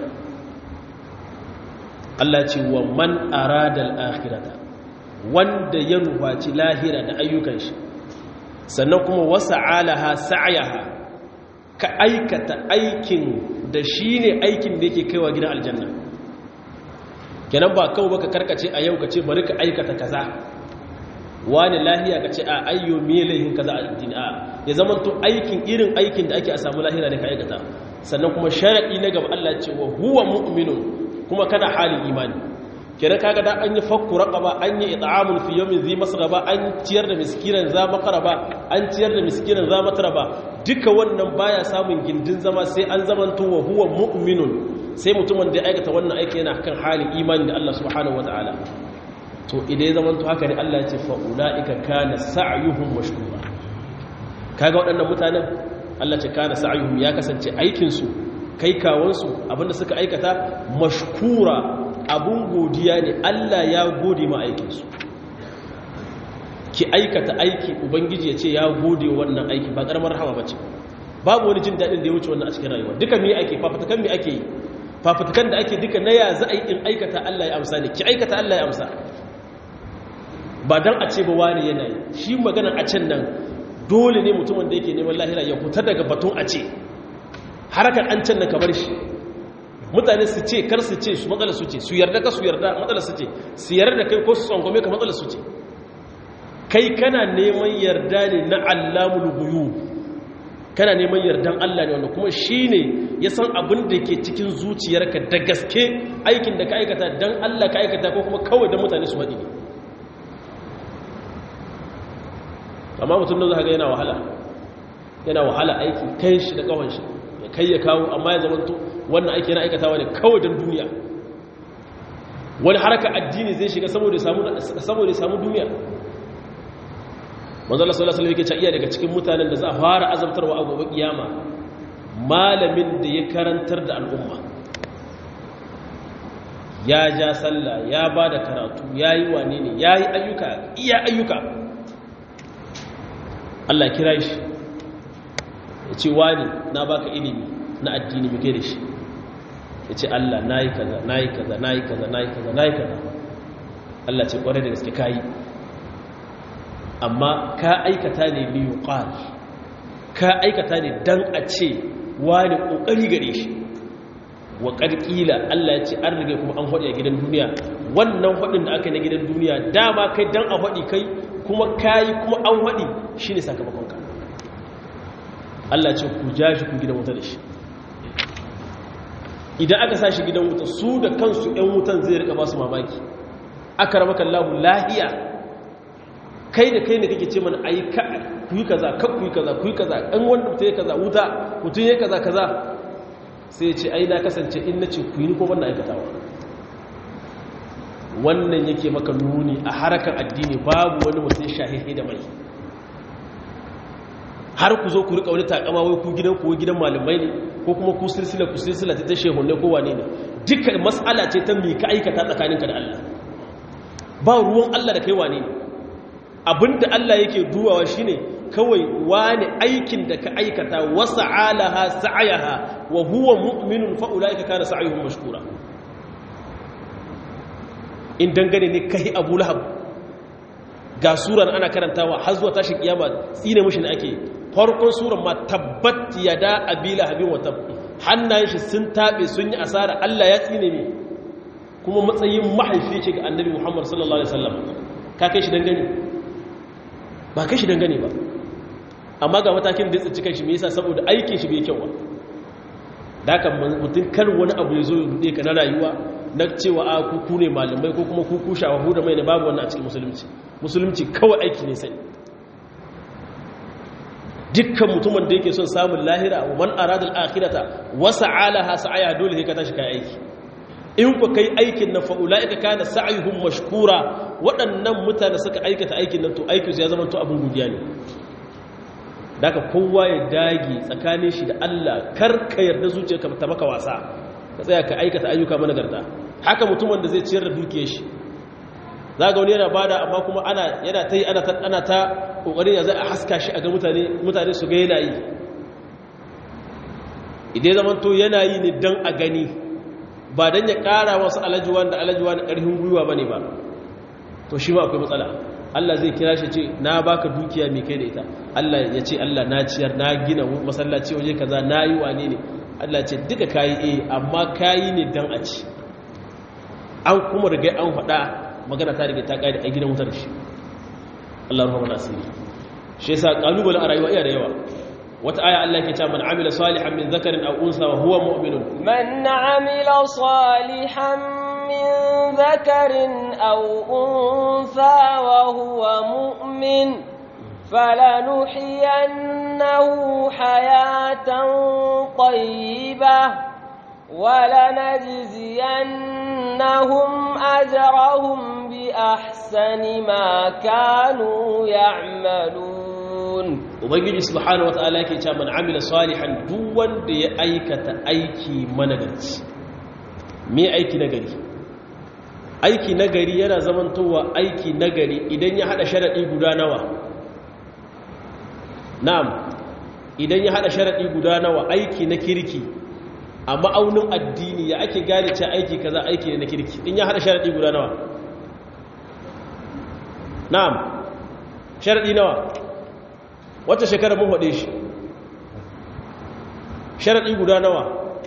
A: Allah ce wa man arada al-akhirata wanda ya nufaci lahira da ayyukan shi sannan kuma wasa alaha sa'ayaha ka aikata aikin da shi ne aikin da yake kaiwa gidan aljanna kenan ba kawo baka karkace a yau ka ce bari ka aikata kaza wani lahiya ka ce a ayyo miye laihin kaza a addini a ya zama to aikin irin aikin da ake a samu lahira ne ka aikata sannan kuma sharaɗi na gaba Allah ce wa huwa mu'minun kuma kana halin imani kenan kaga da an yi fakku raqaba an yi it'amul fi yawmin zi masraba an ciyar da miskinan za makaraba an ciyar da miskinan za matraba duka wannan baya samun gindin zama sai an zamanto wa huwa mu'minun sai mutumin da ya aikata wannan aiki yana kan halin imani da Allah subhanahu wataala to idan ya zamanto haka ne Allah ya ce fa ulaika kana sa'yuhum mashkura kaga waɗannan mutanen Allah ce kana sa'yuhum ya kasance aikin su kai kawansu abinda suka aikata mashkura abun godiya ne Allah ya gode ma aikinsu ki aikata aiki ubangiji ya ce ya gode wannan aiki ba karamar rahama ba ce babu wani jin daɗin da ya wuce wannan a cikin rayuwa duka me ake fafutukan me ake yi fafutukan da ake duka na ya za a yi in aikata Allah ya amsa ne ki aikata Allah ya amsa ba dan a ce ba wani yana yi shi magana a can nan dole ne mutumin da yake neman lahira ya fita daga batun a ce harkar an can na kamar shi mutane su ce kar su ce su matsala su ce su yarda ka su yarda matsala su ce su yarda kai ko su tsangwame ka matsala su ce kai kana neman yarda ne na allamul guyu kana neman yardan Allah ne wanda kuma shi ne ya san abin da ke cikin zuciyarka da gaske aikin da ka aikata don Allah ka aikata ko kuma kawai don mutane su haɗi ne amma mutum da za ga yana wahala yana wahala aiki kai shi da kawon shi ya kai ya kawo amma ya zamanto wannan aiki yana aikatawa ne kawai don duniya wani haraka addini zai shiga saboda ya samu duniya manzala sallallahu alaihi wasallam iya daga cikin mutanen da za a fara azabtarwa a gobe kiyama malamin da ya karantar da al'umma ya ja sallah ya ba da karatu ya yi wane ne ya yi ayyuka iya ayyuka Allah kira shi ya ce wani na baka ilimi na addini muke da shi ya ce Allah na yi kaza na yi kaza na yi kaza na yi kaza na yi kaza Allah ce kwarai da gaske ka yi amma ka aikata ne liyu ƙwal ka aikata ne don a ce wani ƙoƙari gare shi wa ƙarƙila Allah ya ce an rige kuma an haɗi a gidan duniya wannan haɗin da aka yi na gidan duniya dama kai don a haɗi kai kuma ka yi kuma an haɗi shi ne sakamakonka Allah ce ku ja shi ku gidan wuta da shi idan aka sa shi gidan wuta su da kansu 'yan wutan zai rika ba su mamaki aka rama kallahu lahiya kai da kai ne kake ce mana ayi ka ku yi kaza ka ku yi kaza ku yi kaza ɗan wanda mutum ya kaza wuta mutum ya kaza kaza sai ce ai na kasance in na ce ku yi ni ko wannan aikatawa wannan yake maka nuni a harakan addini babu wani mutum shahihi da mai har ku zo ku rika wani takama wai ku gidan ku gidan malamai ne ko kuma ku silsila ku silsila ta ta shehunne ko wane ne duka mas'ala ce ta mi ka aikata tsakaninka da Allah ba ruwan Allah da kai wane ne abinda Allah yake duwawa shine kawai wani aikin da ka aikata wasa alaha sa'ayaha wa huwa mu'minun fa ulaika kana sa'yuhum mashkura in dangane ne kai Abu Lahab ga suran ana karantawa har zuwa tashin kiyama tsine mushi ne ake farkon suran ma tabbat yada abila habin wa tab hannayen shi sun tabe sun yi asara Allah ya tsine mi kuma matsayin mahaifi ce ga annabi Muhammad sallallahu alaihi wasallam ka kai shi dangane ba kai shi dangane ba amma ga matakin da ya tsinci kanshi me yasa saboda aikin shi bai kyau ba da haka mutum kar wani abu ya zo ya ka na rayuwa na cewa a kuku ne malamai ko kuma kuku shawahu da mai ne babu wannan a cikin musulunci musulunci kawai aiki ne sai dukkan mutumin da yake son samun lahira wa man aradal akhirata wa sa'alaha sa'aya dole ka tashi kai aiki in ku kai aikin nan fa ulaika kana sa'yuhum mashkura waɗannan mutane suka aikata aikin nan to aikin su ya zama to abun godiya ne daga kowa ya dage tsakanin shi da Allah kar ka yarda zuciyarka ta maka wasa ka tsaya ka aikata ayyuka managarta haka mutumin da zai ciyar da dukiyar shi za ga wani yana bada amma kuma ana yana ta yi ana ta kokarin ya zai a haska shi a ga mutane mutane su ga yana yi idan zaman to yana yi ne don a gani ba don ya kara wasu alajuwa da alajuwa da ƙarfin gwiwa ba ne ba to shi ma akwai matsala Allah zai kira shi ce na baka dukiya mai kai da ita Allah ya ce Allah na ciyar na gina masallaci waje kaza na yi wane ne Allah ce duka kayi eh amma kayi ne dan a ci an kuma riga an faɗa magana ta riga ta ƙari a gidan wutar shi Allah rahama nasiri shi yasa kalubalen a rayuwa iya da yawa wata aya Allah ke cewa man amila salihan min zakarin aw unsa wa huwa mu'minun
B: man amila salihan min zakarin aw unsa wa huwa mu'min فلنحيينه حياة طيبة ولنجزينهم أجرهم بأحسن ما كانوا يعملون
A: ubangiji subhanahu wataala yake cewa man amila salihan duk wanda ya aikata aiki managarci me aiki nagari aiki nagari yana zamantowa aiki nagari idan ya hada sharadi guda nawa na'am idan ya hada sharadi guda nawa aiki na kirki a ma'aunin addini ya ake gane cewa aiki kaza aiki ne na kirki in ya hada sharadi guda nawa na'am sharadi nawa wata shekara mun haɗe shi sharaɗi guda nawa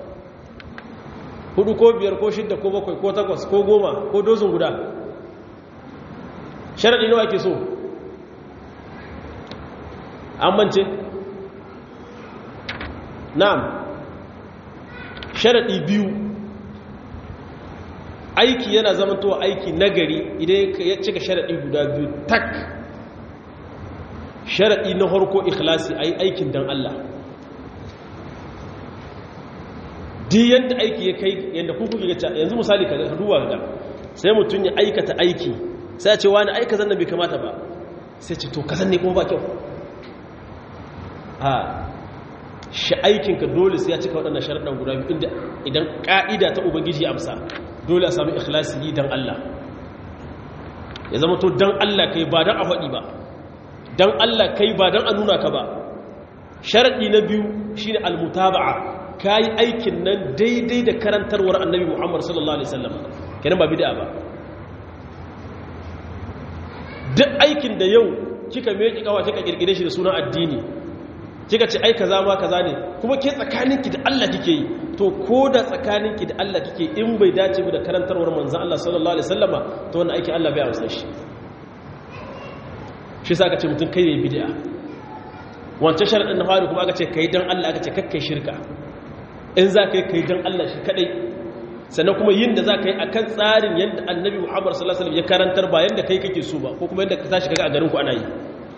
A: hudu ko biyar ko shidda ko bakwai ko takwas ko goma ko dozin guda sharaɗi nawa ke so an mance na'am sharaɗi biyu aiki yana zamantowa aiki nagari idan ya cika sharaɗi guda biyu tak sharaɗi na harko ikhlasi a yi aikin don Allah di yadda aiki ya kai yadda kuku ga yanzu misali ka duwa ga sai mutum ya aikata aiki sai ce wani aika zan bai kamata ba sai ce to kasan ne kuma ba kyau a shi aikinka dole sai ya cika waɗannan sharaɗin guda biyu inda idan ƙa'ida ta ubangiji amsa dole a sami ikhlasi yi don Allah ya zama to don Allah kai ba don a faɗi ba don Allah kai ba don a nuna ka ba sharaɗi na biyu shi ne almutaba'a ka yi aikin nan daidai da karantarwar annabi muhammad sallallahu alaihi wasallam kenan ba bida ba duk aikin da yau kika meki kawa kika kirkire shi da sunan addini kika ce ai kaza ma kaza ne kuma ke tsakaninki da Allah kike yi to ko da tsakaninki da Allah kike in bai dace ba da karantarwar manzon Allah sallallahu alaihi wasallama to wannan aikin Allah bai amsa shi shi sa aka ce mutum kai ne bid'a wancan sharadin na fari kuma aka ce kai dan Allah aka ce kakkai shirka in za ka yi kai dan Allah shi kadai sannan kuma yin da za ka yi akan tsarin yadda annabi Muhammad sallallahu alaihi wasallam ya karantar ba yadda kai kake so ba ko kuma yadda ka tashi kaga a garin ku ana yi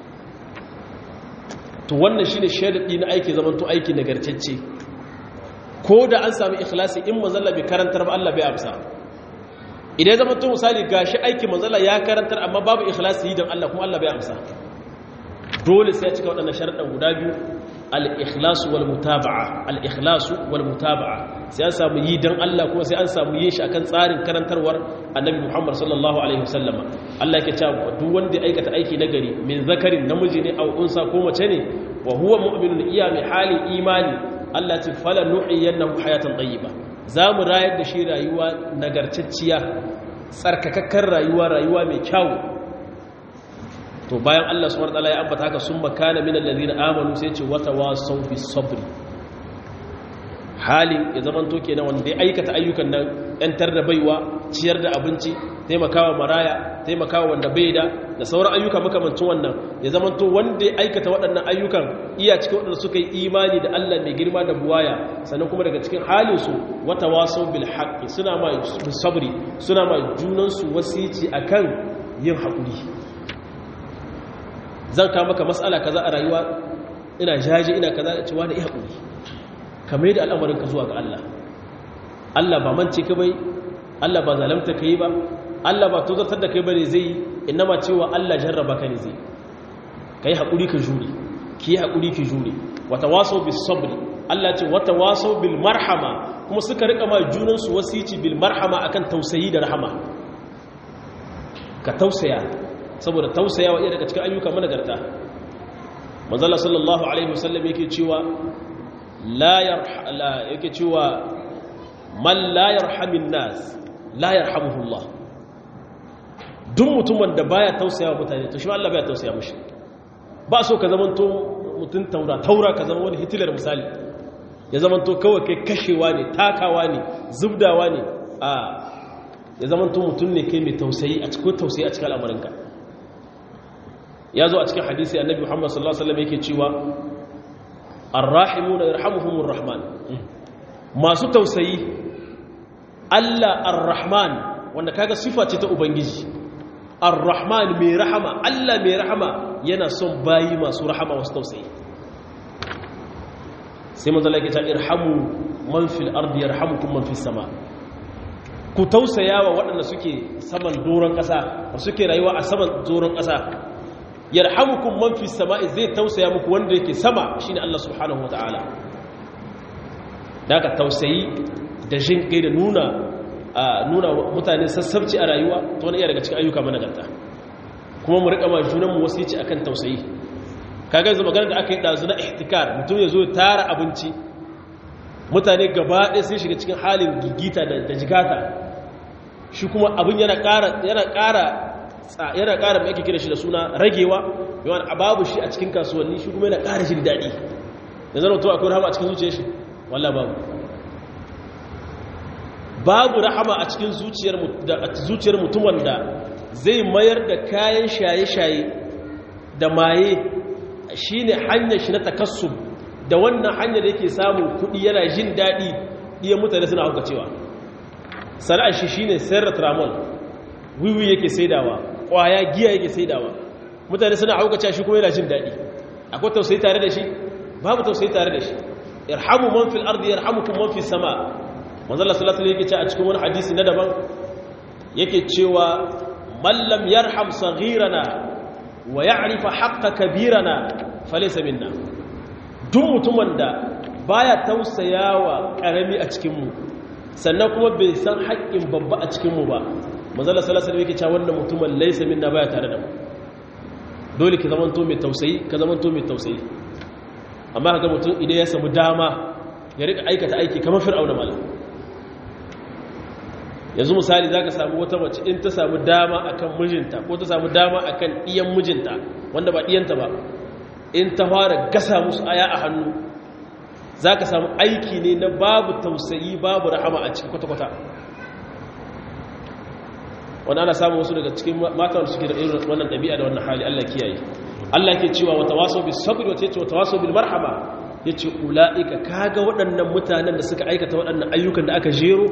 A: to wannan shine sharadi na aiki zaman to aiki nagartacce ko da an sami ikhlasi in manzalla bai karantar ba Allah bai amsa idan zama to misali gashi aiki manzalla ya karantar amma babu ikhlasi yi don Allah kuma Allah bai amsa dole sai ya cika waɗannan sharaɗin guda biyu al-ikhlasu wal mutaba'a al-ikhlasu wal mutaba'a sai an samu yi don Allah kuma sai an samu yin shi akan tsarin karantarwar annabi Muhammad sallallahu alaihi wasallam Allah yake cewa duk wanda ya aikata aiki nagari min zakarin namiji ne aw unsa ko mace ne wa huwa mu'minun iya mai halin imani Allah ce fala nu'iyannahu hayatan tayyiba zamu rayar da shi rayuwa nagartacciya tsarkakakkar rayuwa rayuwa mai kyau to bayan Allah subhanahu wataala ya ambata haka sun makana minal ladina amanu sai ce wata wasaw bis sabri halin ya zaman to kenan wanda ya aikata ayyukan nan yantar da baiwa ciyar da abinci taimakawa maraya taimakawa wanda bai da da sauran ayyuka makamancin wannan ya zaman to wanda ya aikata waɗannan ayyukan iya cikin waɗanda suka yi imani da Allah mai girma da buwaya sannan kuma daga cikin halin su wata wasaw bil haqqi suna ma sabri suna ma junan su wasici akan yin haƙuri zan ka maka matsala kaza a rayuwa ina jaje ina kaza da cewa da iya haƙuri kamar da al'amarin ka zuwa ga Allah Allah ba mance ka bai Allah ba zalamta ka yi ba Allah ba tozartar da kai bane zai ma cewa Allah jarraba ka ne zai kai haƙuri ka jure ki haƙuri ki jure wata waso bis sabri Allah ce wata waso bil marhama kuma suka rika ma junan su wasici bil marhama akan tausayi da rahama ka tausaya saboda tausayawa iya daga cikin ayyuka managarta manzala sallallahu alaihi wasallam yake cewa la yarhala yake cewa man la yarhamin nas la yarhamuhu Allah duk mutumin da baya tausayawa mutane to shi Allah baya tausaya mishi ba so ka zamanto mutun taura taura ka zama wani hitler misali ya zamanto kawai kai kashewa ne takawa ne zubdawa ne a ya zamanto mutum ne kai mai tausayi a cikin tausayi a cikin al'amarinka ya zo a cikin hadisi annabi Muhammad sallallahu alaihi wasallam yake cewa arrahimuna yarhamuhumur rahman masu tausayi Allah arrahman wanda kaga sifa ce ta ubangiji arrahman mai rahama Allah mai rahama yana son bayi masu rahama wasu tausayi sai manzo Allah ya ce irhamu man fil ardi yarhamukum man fis sama ku tausaya wa waɗanda suke saman doron ƙasa suke rayuwa a saman doron ƙasa yarhamukum man fi sama'i zai tausaya muku wanda yake sama shine Allah subhanahu wataala daga tausayi da jin kai da nuna nuna mutane sassabci a rayuwa to wani iya daga cikin ayyuka managarta kuma mu rika ma junan mu wasici akan tausayi kaga yanzu magana da aka yi dazu na ihtikar mutum ya zo ya tara abinci mutane gaba ɗaya sun shiga cikin halin gigita da jigata shi kuma abin yana ƙara yana ƙara yana ƙara mai ake kira shi da suna ragewa yawan babu shi a cikin kasuwanni shi kuma yana ƙara shi daɗi da zama to akwai rahama a cikin zuciyar shi wallah babu babu rahama a cikin zuciyar mutum wanda zai mayar da kayan shaye-shaye da maye shi ne hanyar shi na takassub da wannan hanyar da yake samun kuɗi yana jin daɗi iya mutane suna hauka cewa sana'ar shi shi ne sayar da tramol wiwi yake saidawa kwaya giya yake saidawa mutane suna haukace shi kuma yana jin daɗi akwai tausayi tare da shi babu tausayi tare da shi irhamu man fil ardi yarhamukum man fis sama manzo Allah sallallahu alaihi wasallam yake ce a cikin wani hadisi na daban yake cewa man lam yarham saghirana wa ya'rif haqqa kabirana falaysa minna duk mutumin da baya tausayawa karami a cikin mu sannan kuma bai san haƙƙin babba a cikin mu ba manzala salasa da yake cewa wannan mutumin laisa minna baya tare da mu dole ki zamanto mai tausayi ka zamanto mai tausayi amma kaga mutum idan ya samu dama ya rika aikata aiki kamar fir'auna mala yanzu misali zaka samu wata mace in ta samu dama akan mijinta ko ta samu dama akan iyan mijinta wanda ba iyanta ba in ta fara gasa musu aya a hannu zaka samu aiki ne na babu tausayi babu rahama a cikin kwata-kwata wanda ana samun wasu daga cikin matan suke da irin wannan ɗabi'a da wannan hali Allah kiyaye Allah ke cewa wata waso bis sabr wata yace wata waso bil marhaba yace ulaika kaga waɗannan mutanen da suka aikata waɗannan ayyukan da aka jero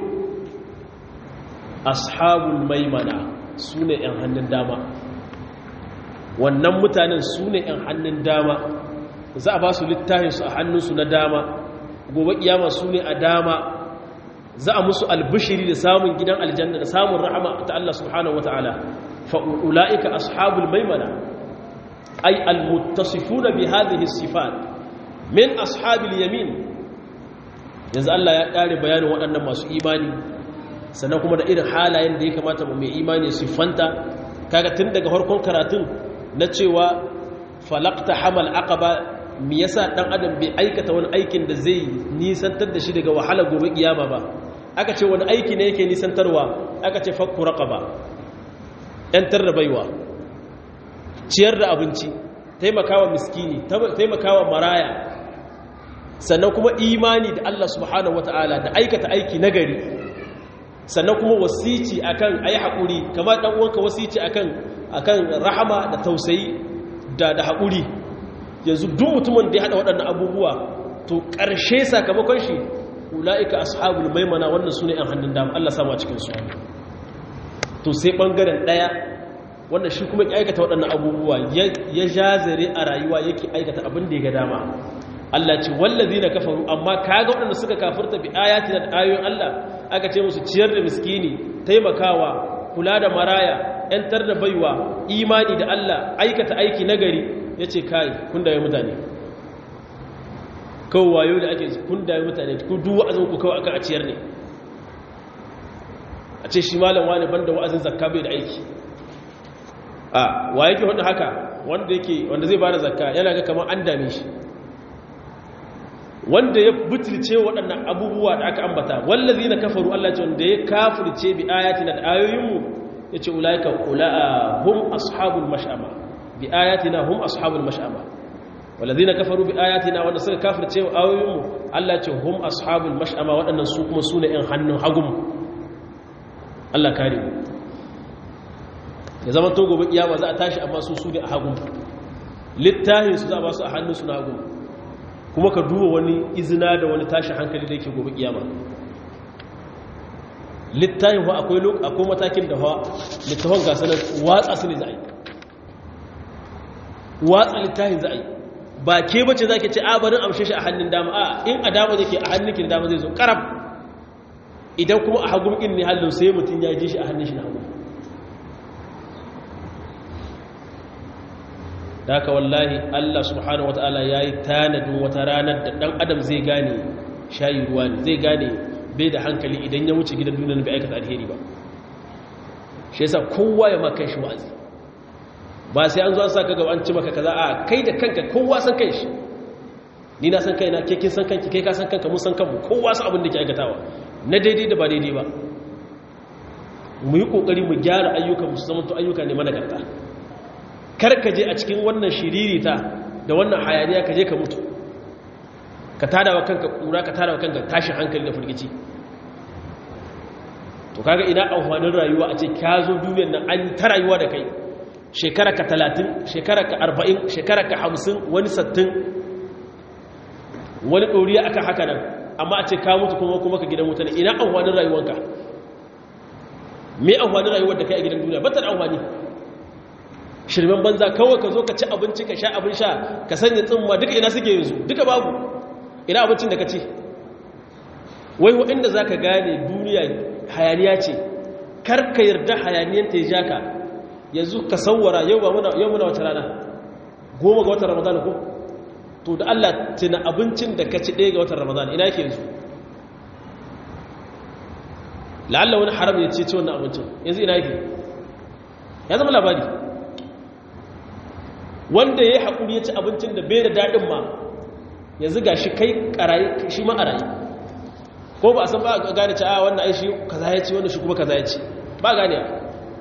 A: ashabul maimana sune ɗan hannun dama wannan mutanen sune ɗan hannun dama za a ba su littafin su a hannunsu na dama gobe kiyama sune a dama za a musu albishiri da samun gidan aljanna da samun rahama ta Allah subhanahu wa ta'ala fa'ula'ika ashabul maimana ay almuttasifuna bi hadhihi sifat min ashabil yamin yanzu Allah ya kare bayanin waɗannan masu imani sannan kuma da irin halayen da ya kamata mu mai imani siffanta kaga tun daga farkon karatun na cewa falaqta hamal aqaba me yasa dan adam bai aikata wani aikin da zai nisantar da shi daga wahala gobe kiyama ba aka ce wani aiki ne yake nisantarwa aka ce fakku raqaba yantar da baiwa ciyar da abinci taimakawa miskini taimakawa maraya sannan kuma imani da Allah subhanahu wata'ala da aikata aiki nagari sannan kuma wasici akan ayi haƙuri kamar dan uwanka wasici akan akan rahama da tausayi da da haƙuri yanzu duk mutumin da ya hada waɗannan abubuwa to ƙarshe sakamakon shi ula'ika ashabul maimana wannan sune yan hannun dama Allah samu a cikin su to sai bangaren daya wanda shi kuma ya aikata waɗannan abubuwa ya jazare a rayuwa yake aikata abin da ya ga dama Allah ce wallazina kafaru amma kaga waɗanda suka kafirta bi ayatina da ayoyin Allah aka ce musu ciyar da miskini taimakawa kula da maraya yantar da baiwa imani da Allah aikata aiki nagari yace kai kun da mutane kawai wayo da ake kun da mutane ku duk wa'azin ku kawai aka a ciyar ne a ce shi malam wani banda wa'azin zakka bai da aiki a wa yake hudu haka wanda yake wanda zai bada zakka yana ga kamar an dame shi wanda ya butulce waɗannan abubuwa da aka ambata wallazi na kafaru Allah ce wanda ya kafirce bi ayatina da ayoyinmu ya ce ulaika ula'a hum ashabul mash'ama bi ayatina hum ashabul mash'ama wallazi na kafaru bi ayatina wanda suka kafirce wa ayoyinmu Allah ce hum ashabul mash'ama waɗannan su kuma su ne ‘yan hannun hagun Allah kare mu ya zama to gobe kiyama za a tashi amma su su ne a hagun littafin su za a ba su a hannun su na hagun kuma ka duba wani izina da wani tashi hankali da yake gobe kiyama littafin wa akwai akwai matakin da wa littafin ga sanar watsa su ne za a yi watsa littafin za a yi ba ke bace za ke ce a barin amshe shi a hannun dama a in a dama zai ke a hannun ki da dama zai zo karab idan kuma a hagun in ne hallon sai mutum ya ji shi a hannun shi na hagun da haka wallahi Allah subhanahu wata'ala ya yi tanadin wata ranar da ɗan adam zai gane shayi ruwa ne zai gane bai da hankali idan ya wuce gidan duniya bai aikata alheri ba shi yasa kowa ya maka shi wa'azi ba sai an zo an saka gaba an ci maka kaza a kai da kanka kowa san kai shi ni na san kai na ke kin san kanki kai ka san kanka mun san kanmu kowa san abin da ke aikatawa na daidai da ba daidai ba mu yi kokari mu gyara ayyukan mu su zama to ayyuka ne managarta kar ka je a cikin wannan shiririta da wannan hayaniya ka je ka mutu ka tada wa kanka kura ka tada wa kanka tashin hankali da firgici to kaga ina amfanin rayuwa a ce ka zo duniyar nan an ta rayuwa da kai shekara ka talatin shekara ka arba'in shekara ka hamsin wani sattin wani ɗoriya aka haka nan amma a ce ka mutu kuma kuma ka gidan mutane ina amfanin rayuwanka me amfanin rayuwar da kai a gidan duniya batar amfani shirmen banza kawai ka zo ka ci abinci ka sha abin sha ka sanya tsimma duka ina suke yanzu duka babu ina abincin da ka ci wai waɗanda za ka gane duniya hayaniya ce kar ka yarda hayaniyar ta ja ka yanzu ka sauwara yau muna wata rana goma ga watan ramadan ko to da allah tuna abincin da ka ci ɗaya ga watan ramadan ina yake yanzu la'alla wani haram ya ce ci wannan abincin yanzu ina yake ya zama labari wanda ya yi haƙuri ya ci abincin da bai da daɗin ma yanzu ga shi kai ƙarayi shi ma a rayu ko ba a san ba a gane ci a wannan ai shi kaza ya ci wannan shi kuma kaza ya ci ba gane ya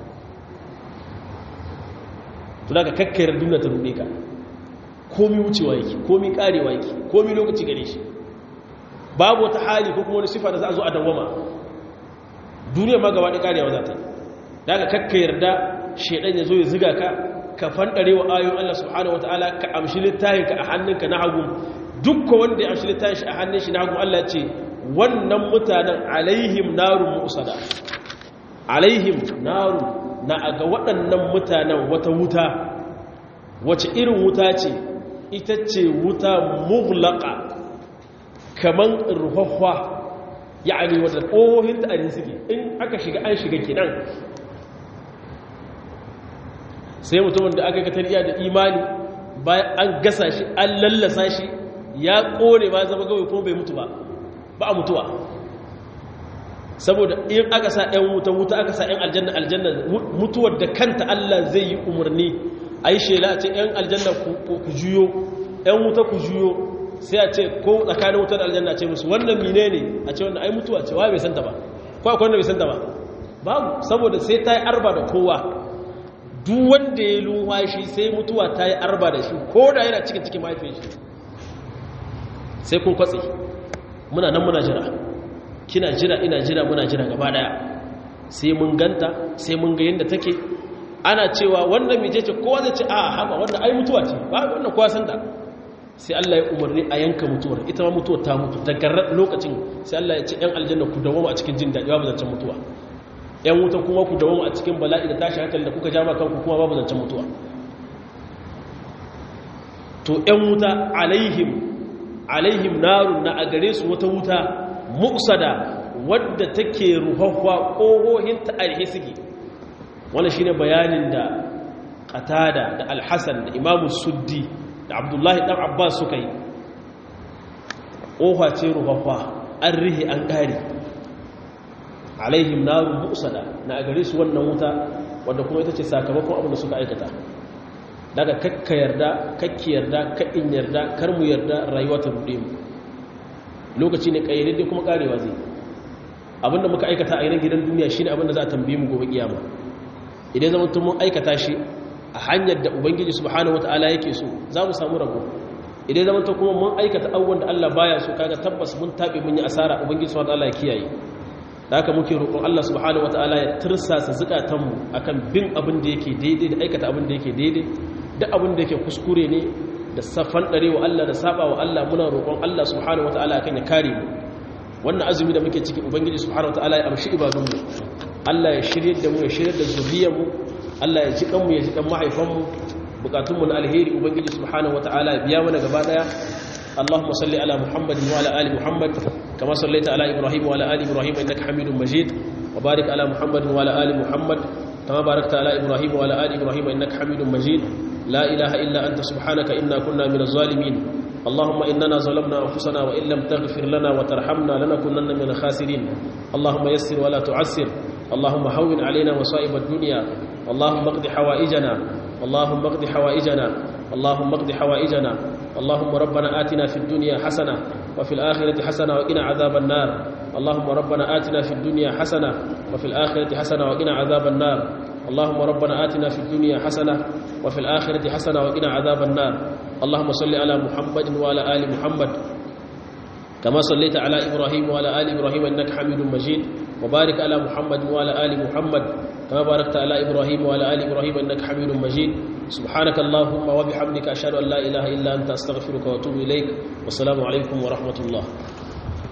A: tuna ka kakkayar duniya ta ruɗe ka komi wucewa yake komi ƙarewa yake komi lokaci gare shi babu wata hali ko kuma wani sifa da za a zo a dawama duniya ma gaba da ƙarewa za ta yi da ka kakkayar da shaidan ya zo ya ziga ka ka fanɗare wa ayoyin Allah subhanahu wataala ka amshi littafinka a hannunka na hagu dukka wanda ya amshi littafin shi a hannun shi na hagu Allah ce wannan mutanen alaihim narun musada alaihim narun na aga waɗannan mutanen wata wuta wace irin wuta ce ita ce wuta mughlaqa kaman ruhahwa ya'ani wadda ƙohohin ta suke in aka shiga an shiga kinan sai mutumin da aka katar iya da imani bayan an gasa shi an lallasa shi ya kone ba zama gawai kuma bai mutu ba ba a mutuwa saboda in aka sa ɗan wuta wuta aka sa ɗan aljanna aljanna mutuwar da kanta Allah zai yi umarni a yi shela a ce ɗan aljanna ku juyo ɗan wuta ku juyo sai a ce ko tsakanin wutar aljanna ce musu wannan mine ne a ce wannan ai mutuwa ce wa bai santa ba ko akwai wanda bai santa ba babu saboda sai ta yi arba da kowa duk wanda ya lumwashi sai mutuwa ta yi arba da shi ko da yana cikin cikin mahaifin shi sai kun kwatsi muna nan muna jira kina jira ina jira muna jira gaba daya sai mun ganta sai mun ga yadda take ana cewa wannan mije ce kowa zai ce a haba wannan ai mutuwa ce ba wannan kowa san ta sai Allah ya umarni a yanka mutuwar ita ma mutuwar ta mutu daga lokacin sai Allah ya ce yan aljanna ku dawo a cikin jin daɗi babu zancen mutuwa yan wuta kuma ku dawo a cikin bala'i da tashi hankali da kuka jama kanku kuma babu zancen mutuwa to yan wuta alaihim alaihim narun na a gare su wata wuta mu'sada wadda take ruhahwa ƙohohin ta alhe suke wannan shine bayanin da qatada da al-hasan da imamu suddi da abdullahi dan abbas suka yi ƙofa ce ruhahwa an rihe an ƙari alaihim narun mu'sada na a gare su wannan wuta wadda kuma ita ce sakamakon abin da suka aikata daga kakka yarda kakki yarda kaɗin yarda kar mu yarda rayuwa ta ruɗe mu lokaci ne ƙayyade kuma ƙarewa zai abinda muka aikata a yanar gidan duniya shine abinda za a tambaye mu gobe kiyama idan zaman tun mun aikata shi a hanyar da ubangiji subhanahu wataala yake so za mu samu rabo idan zaman tun kuma mun aikata abubuwan da Allah baya so kaga tabbas mun tabe mun yi asara ubangiji subhanahu wataala ya kiyaye da haka muke roƙon Allah subhanahu wataala ya tirsasa zukatan mu akan bin abin da yake daidai da aikata abin da yake daidai duk abin da yake kuskure ne da safan wa Allah da saba wa Allah muna roƙon Allah subhanahu wataala akan ya kare mu wannan azumi da muke ciki ubangiji subhanahu wataala ya amshi ibadunmu Allah ya shirye da mu ya shirye da zuriyarmu Allah ya jikan mu ya jikan mahaifanmu bukatunmu na alheri ubangiji subhanahu wataala ya biya mana gaba daya اللهم صل على محمد وعلى ال محمد كما صليت على ابراهيم وعلى ال ابراهيم انك حميد مجيد وبارك على محمد وعلى ال محمد كما باركت على ابراهيم وعلى ال ابراهيم انك حميد مجيد لا اله الا انت سبحانك انا كنا من الظالمين اللهم إننا ظلمنا أنفسنا وإن لم تغفر لنا وترحمنا لنكونن من الخاسرين اللهم يسر ولا تعسر اللهم هون علينا مصائب الدنيا اللهم اقض حوائجنا اللهم اقض حوائجنا اللهم اقض حوائجنا اللهم ربنا آتنا في الدنيا حسنة وفي الآخرة حسنة وقنا عذاب النار اللهم ربنا آتنا في الدنيا حسنة وفي الآخرة حسنة وقنا عذاب النار اللهم ربنا آتنا في الدنيا حسنة وفي الآخرة حسنة وقنا عذاب النار اللهم صل على محمد وعلى آل محمد كما صليت على إبراهيم وعلى آل إبراهيم إنك حميد مجيد وبارك على محمد وعلى آل محمد كما باركت على إبراهيم وعلى آل إبراهيم إنك حميد مجيد سبحانك اللهم وبحمدك أشهد أن لا إله إلا أنت أستغفرك وأتوب إليك والسلام عليكم ورحمة الله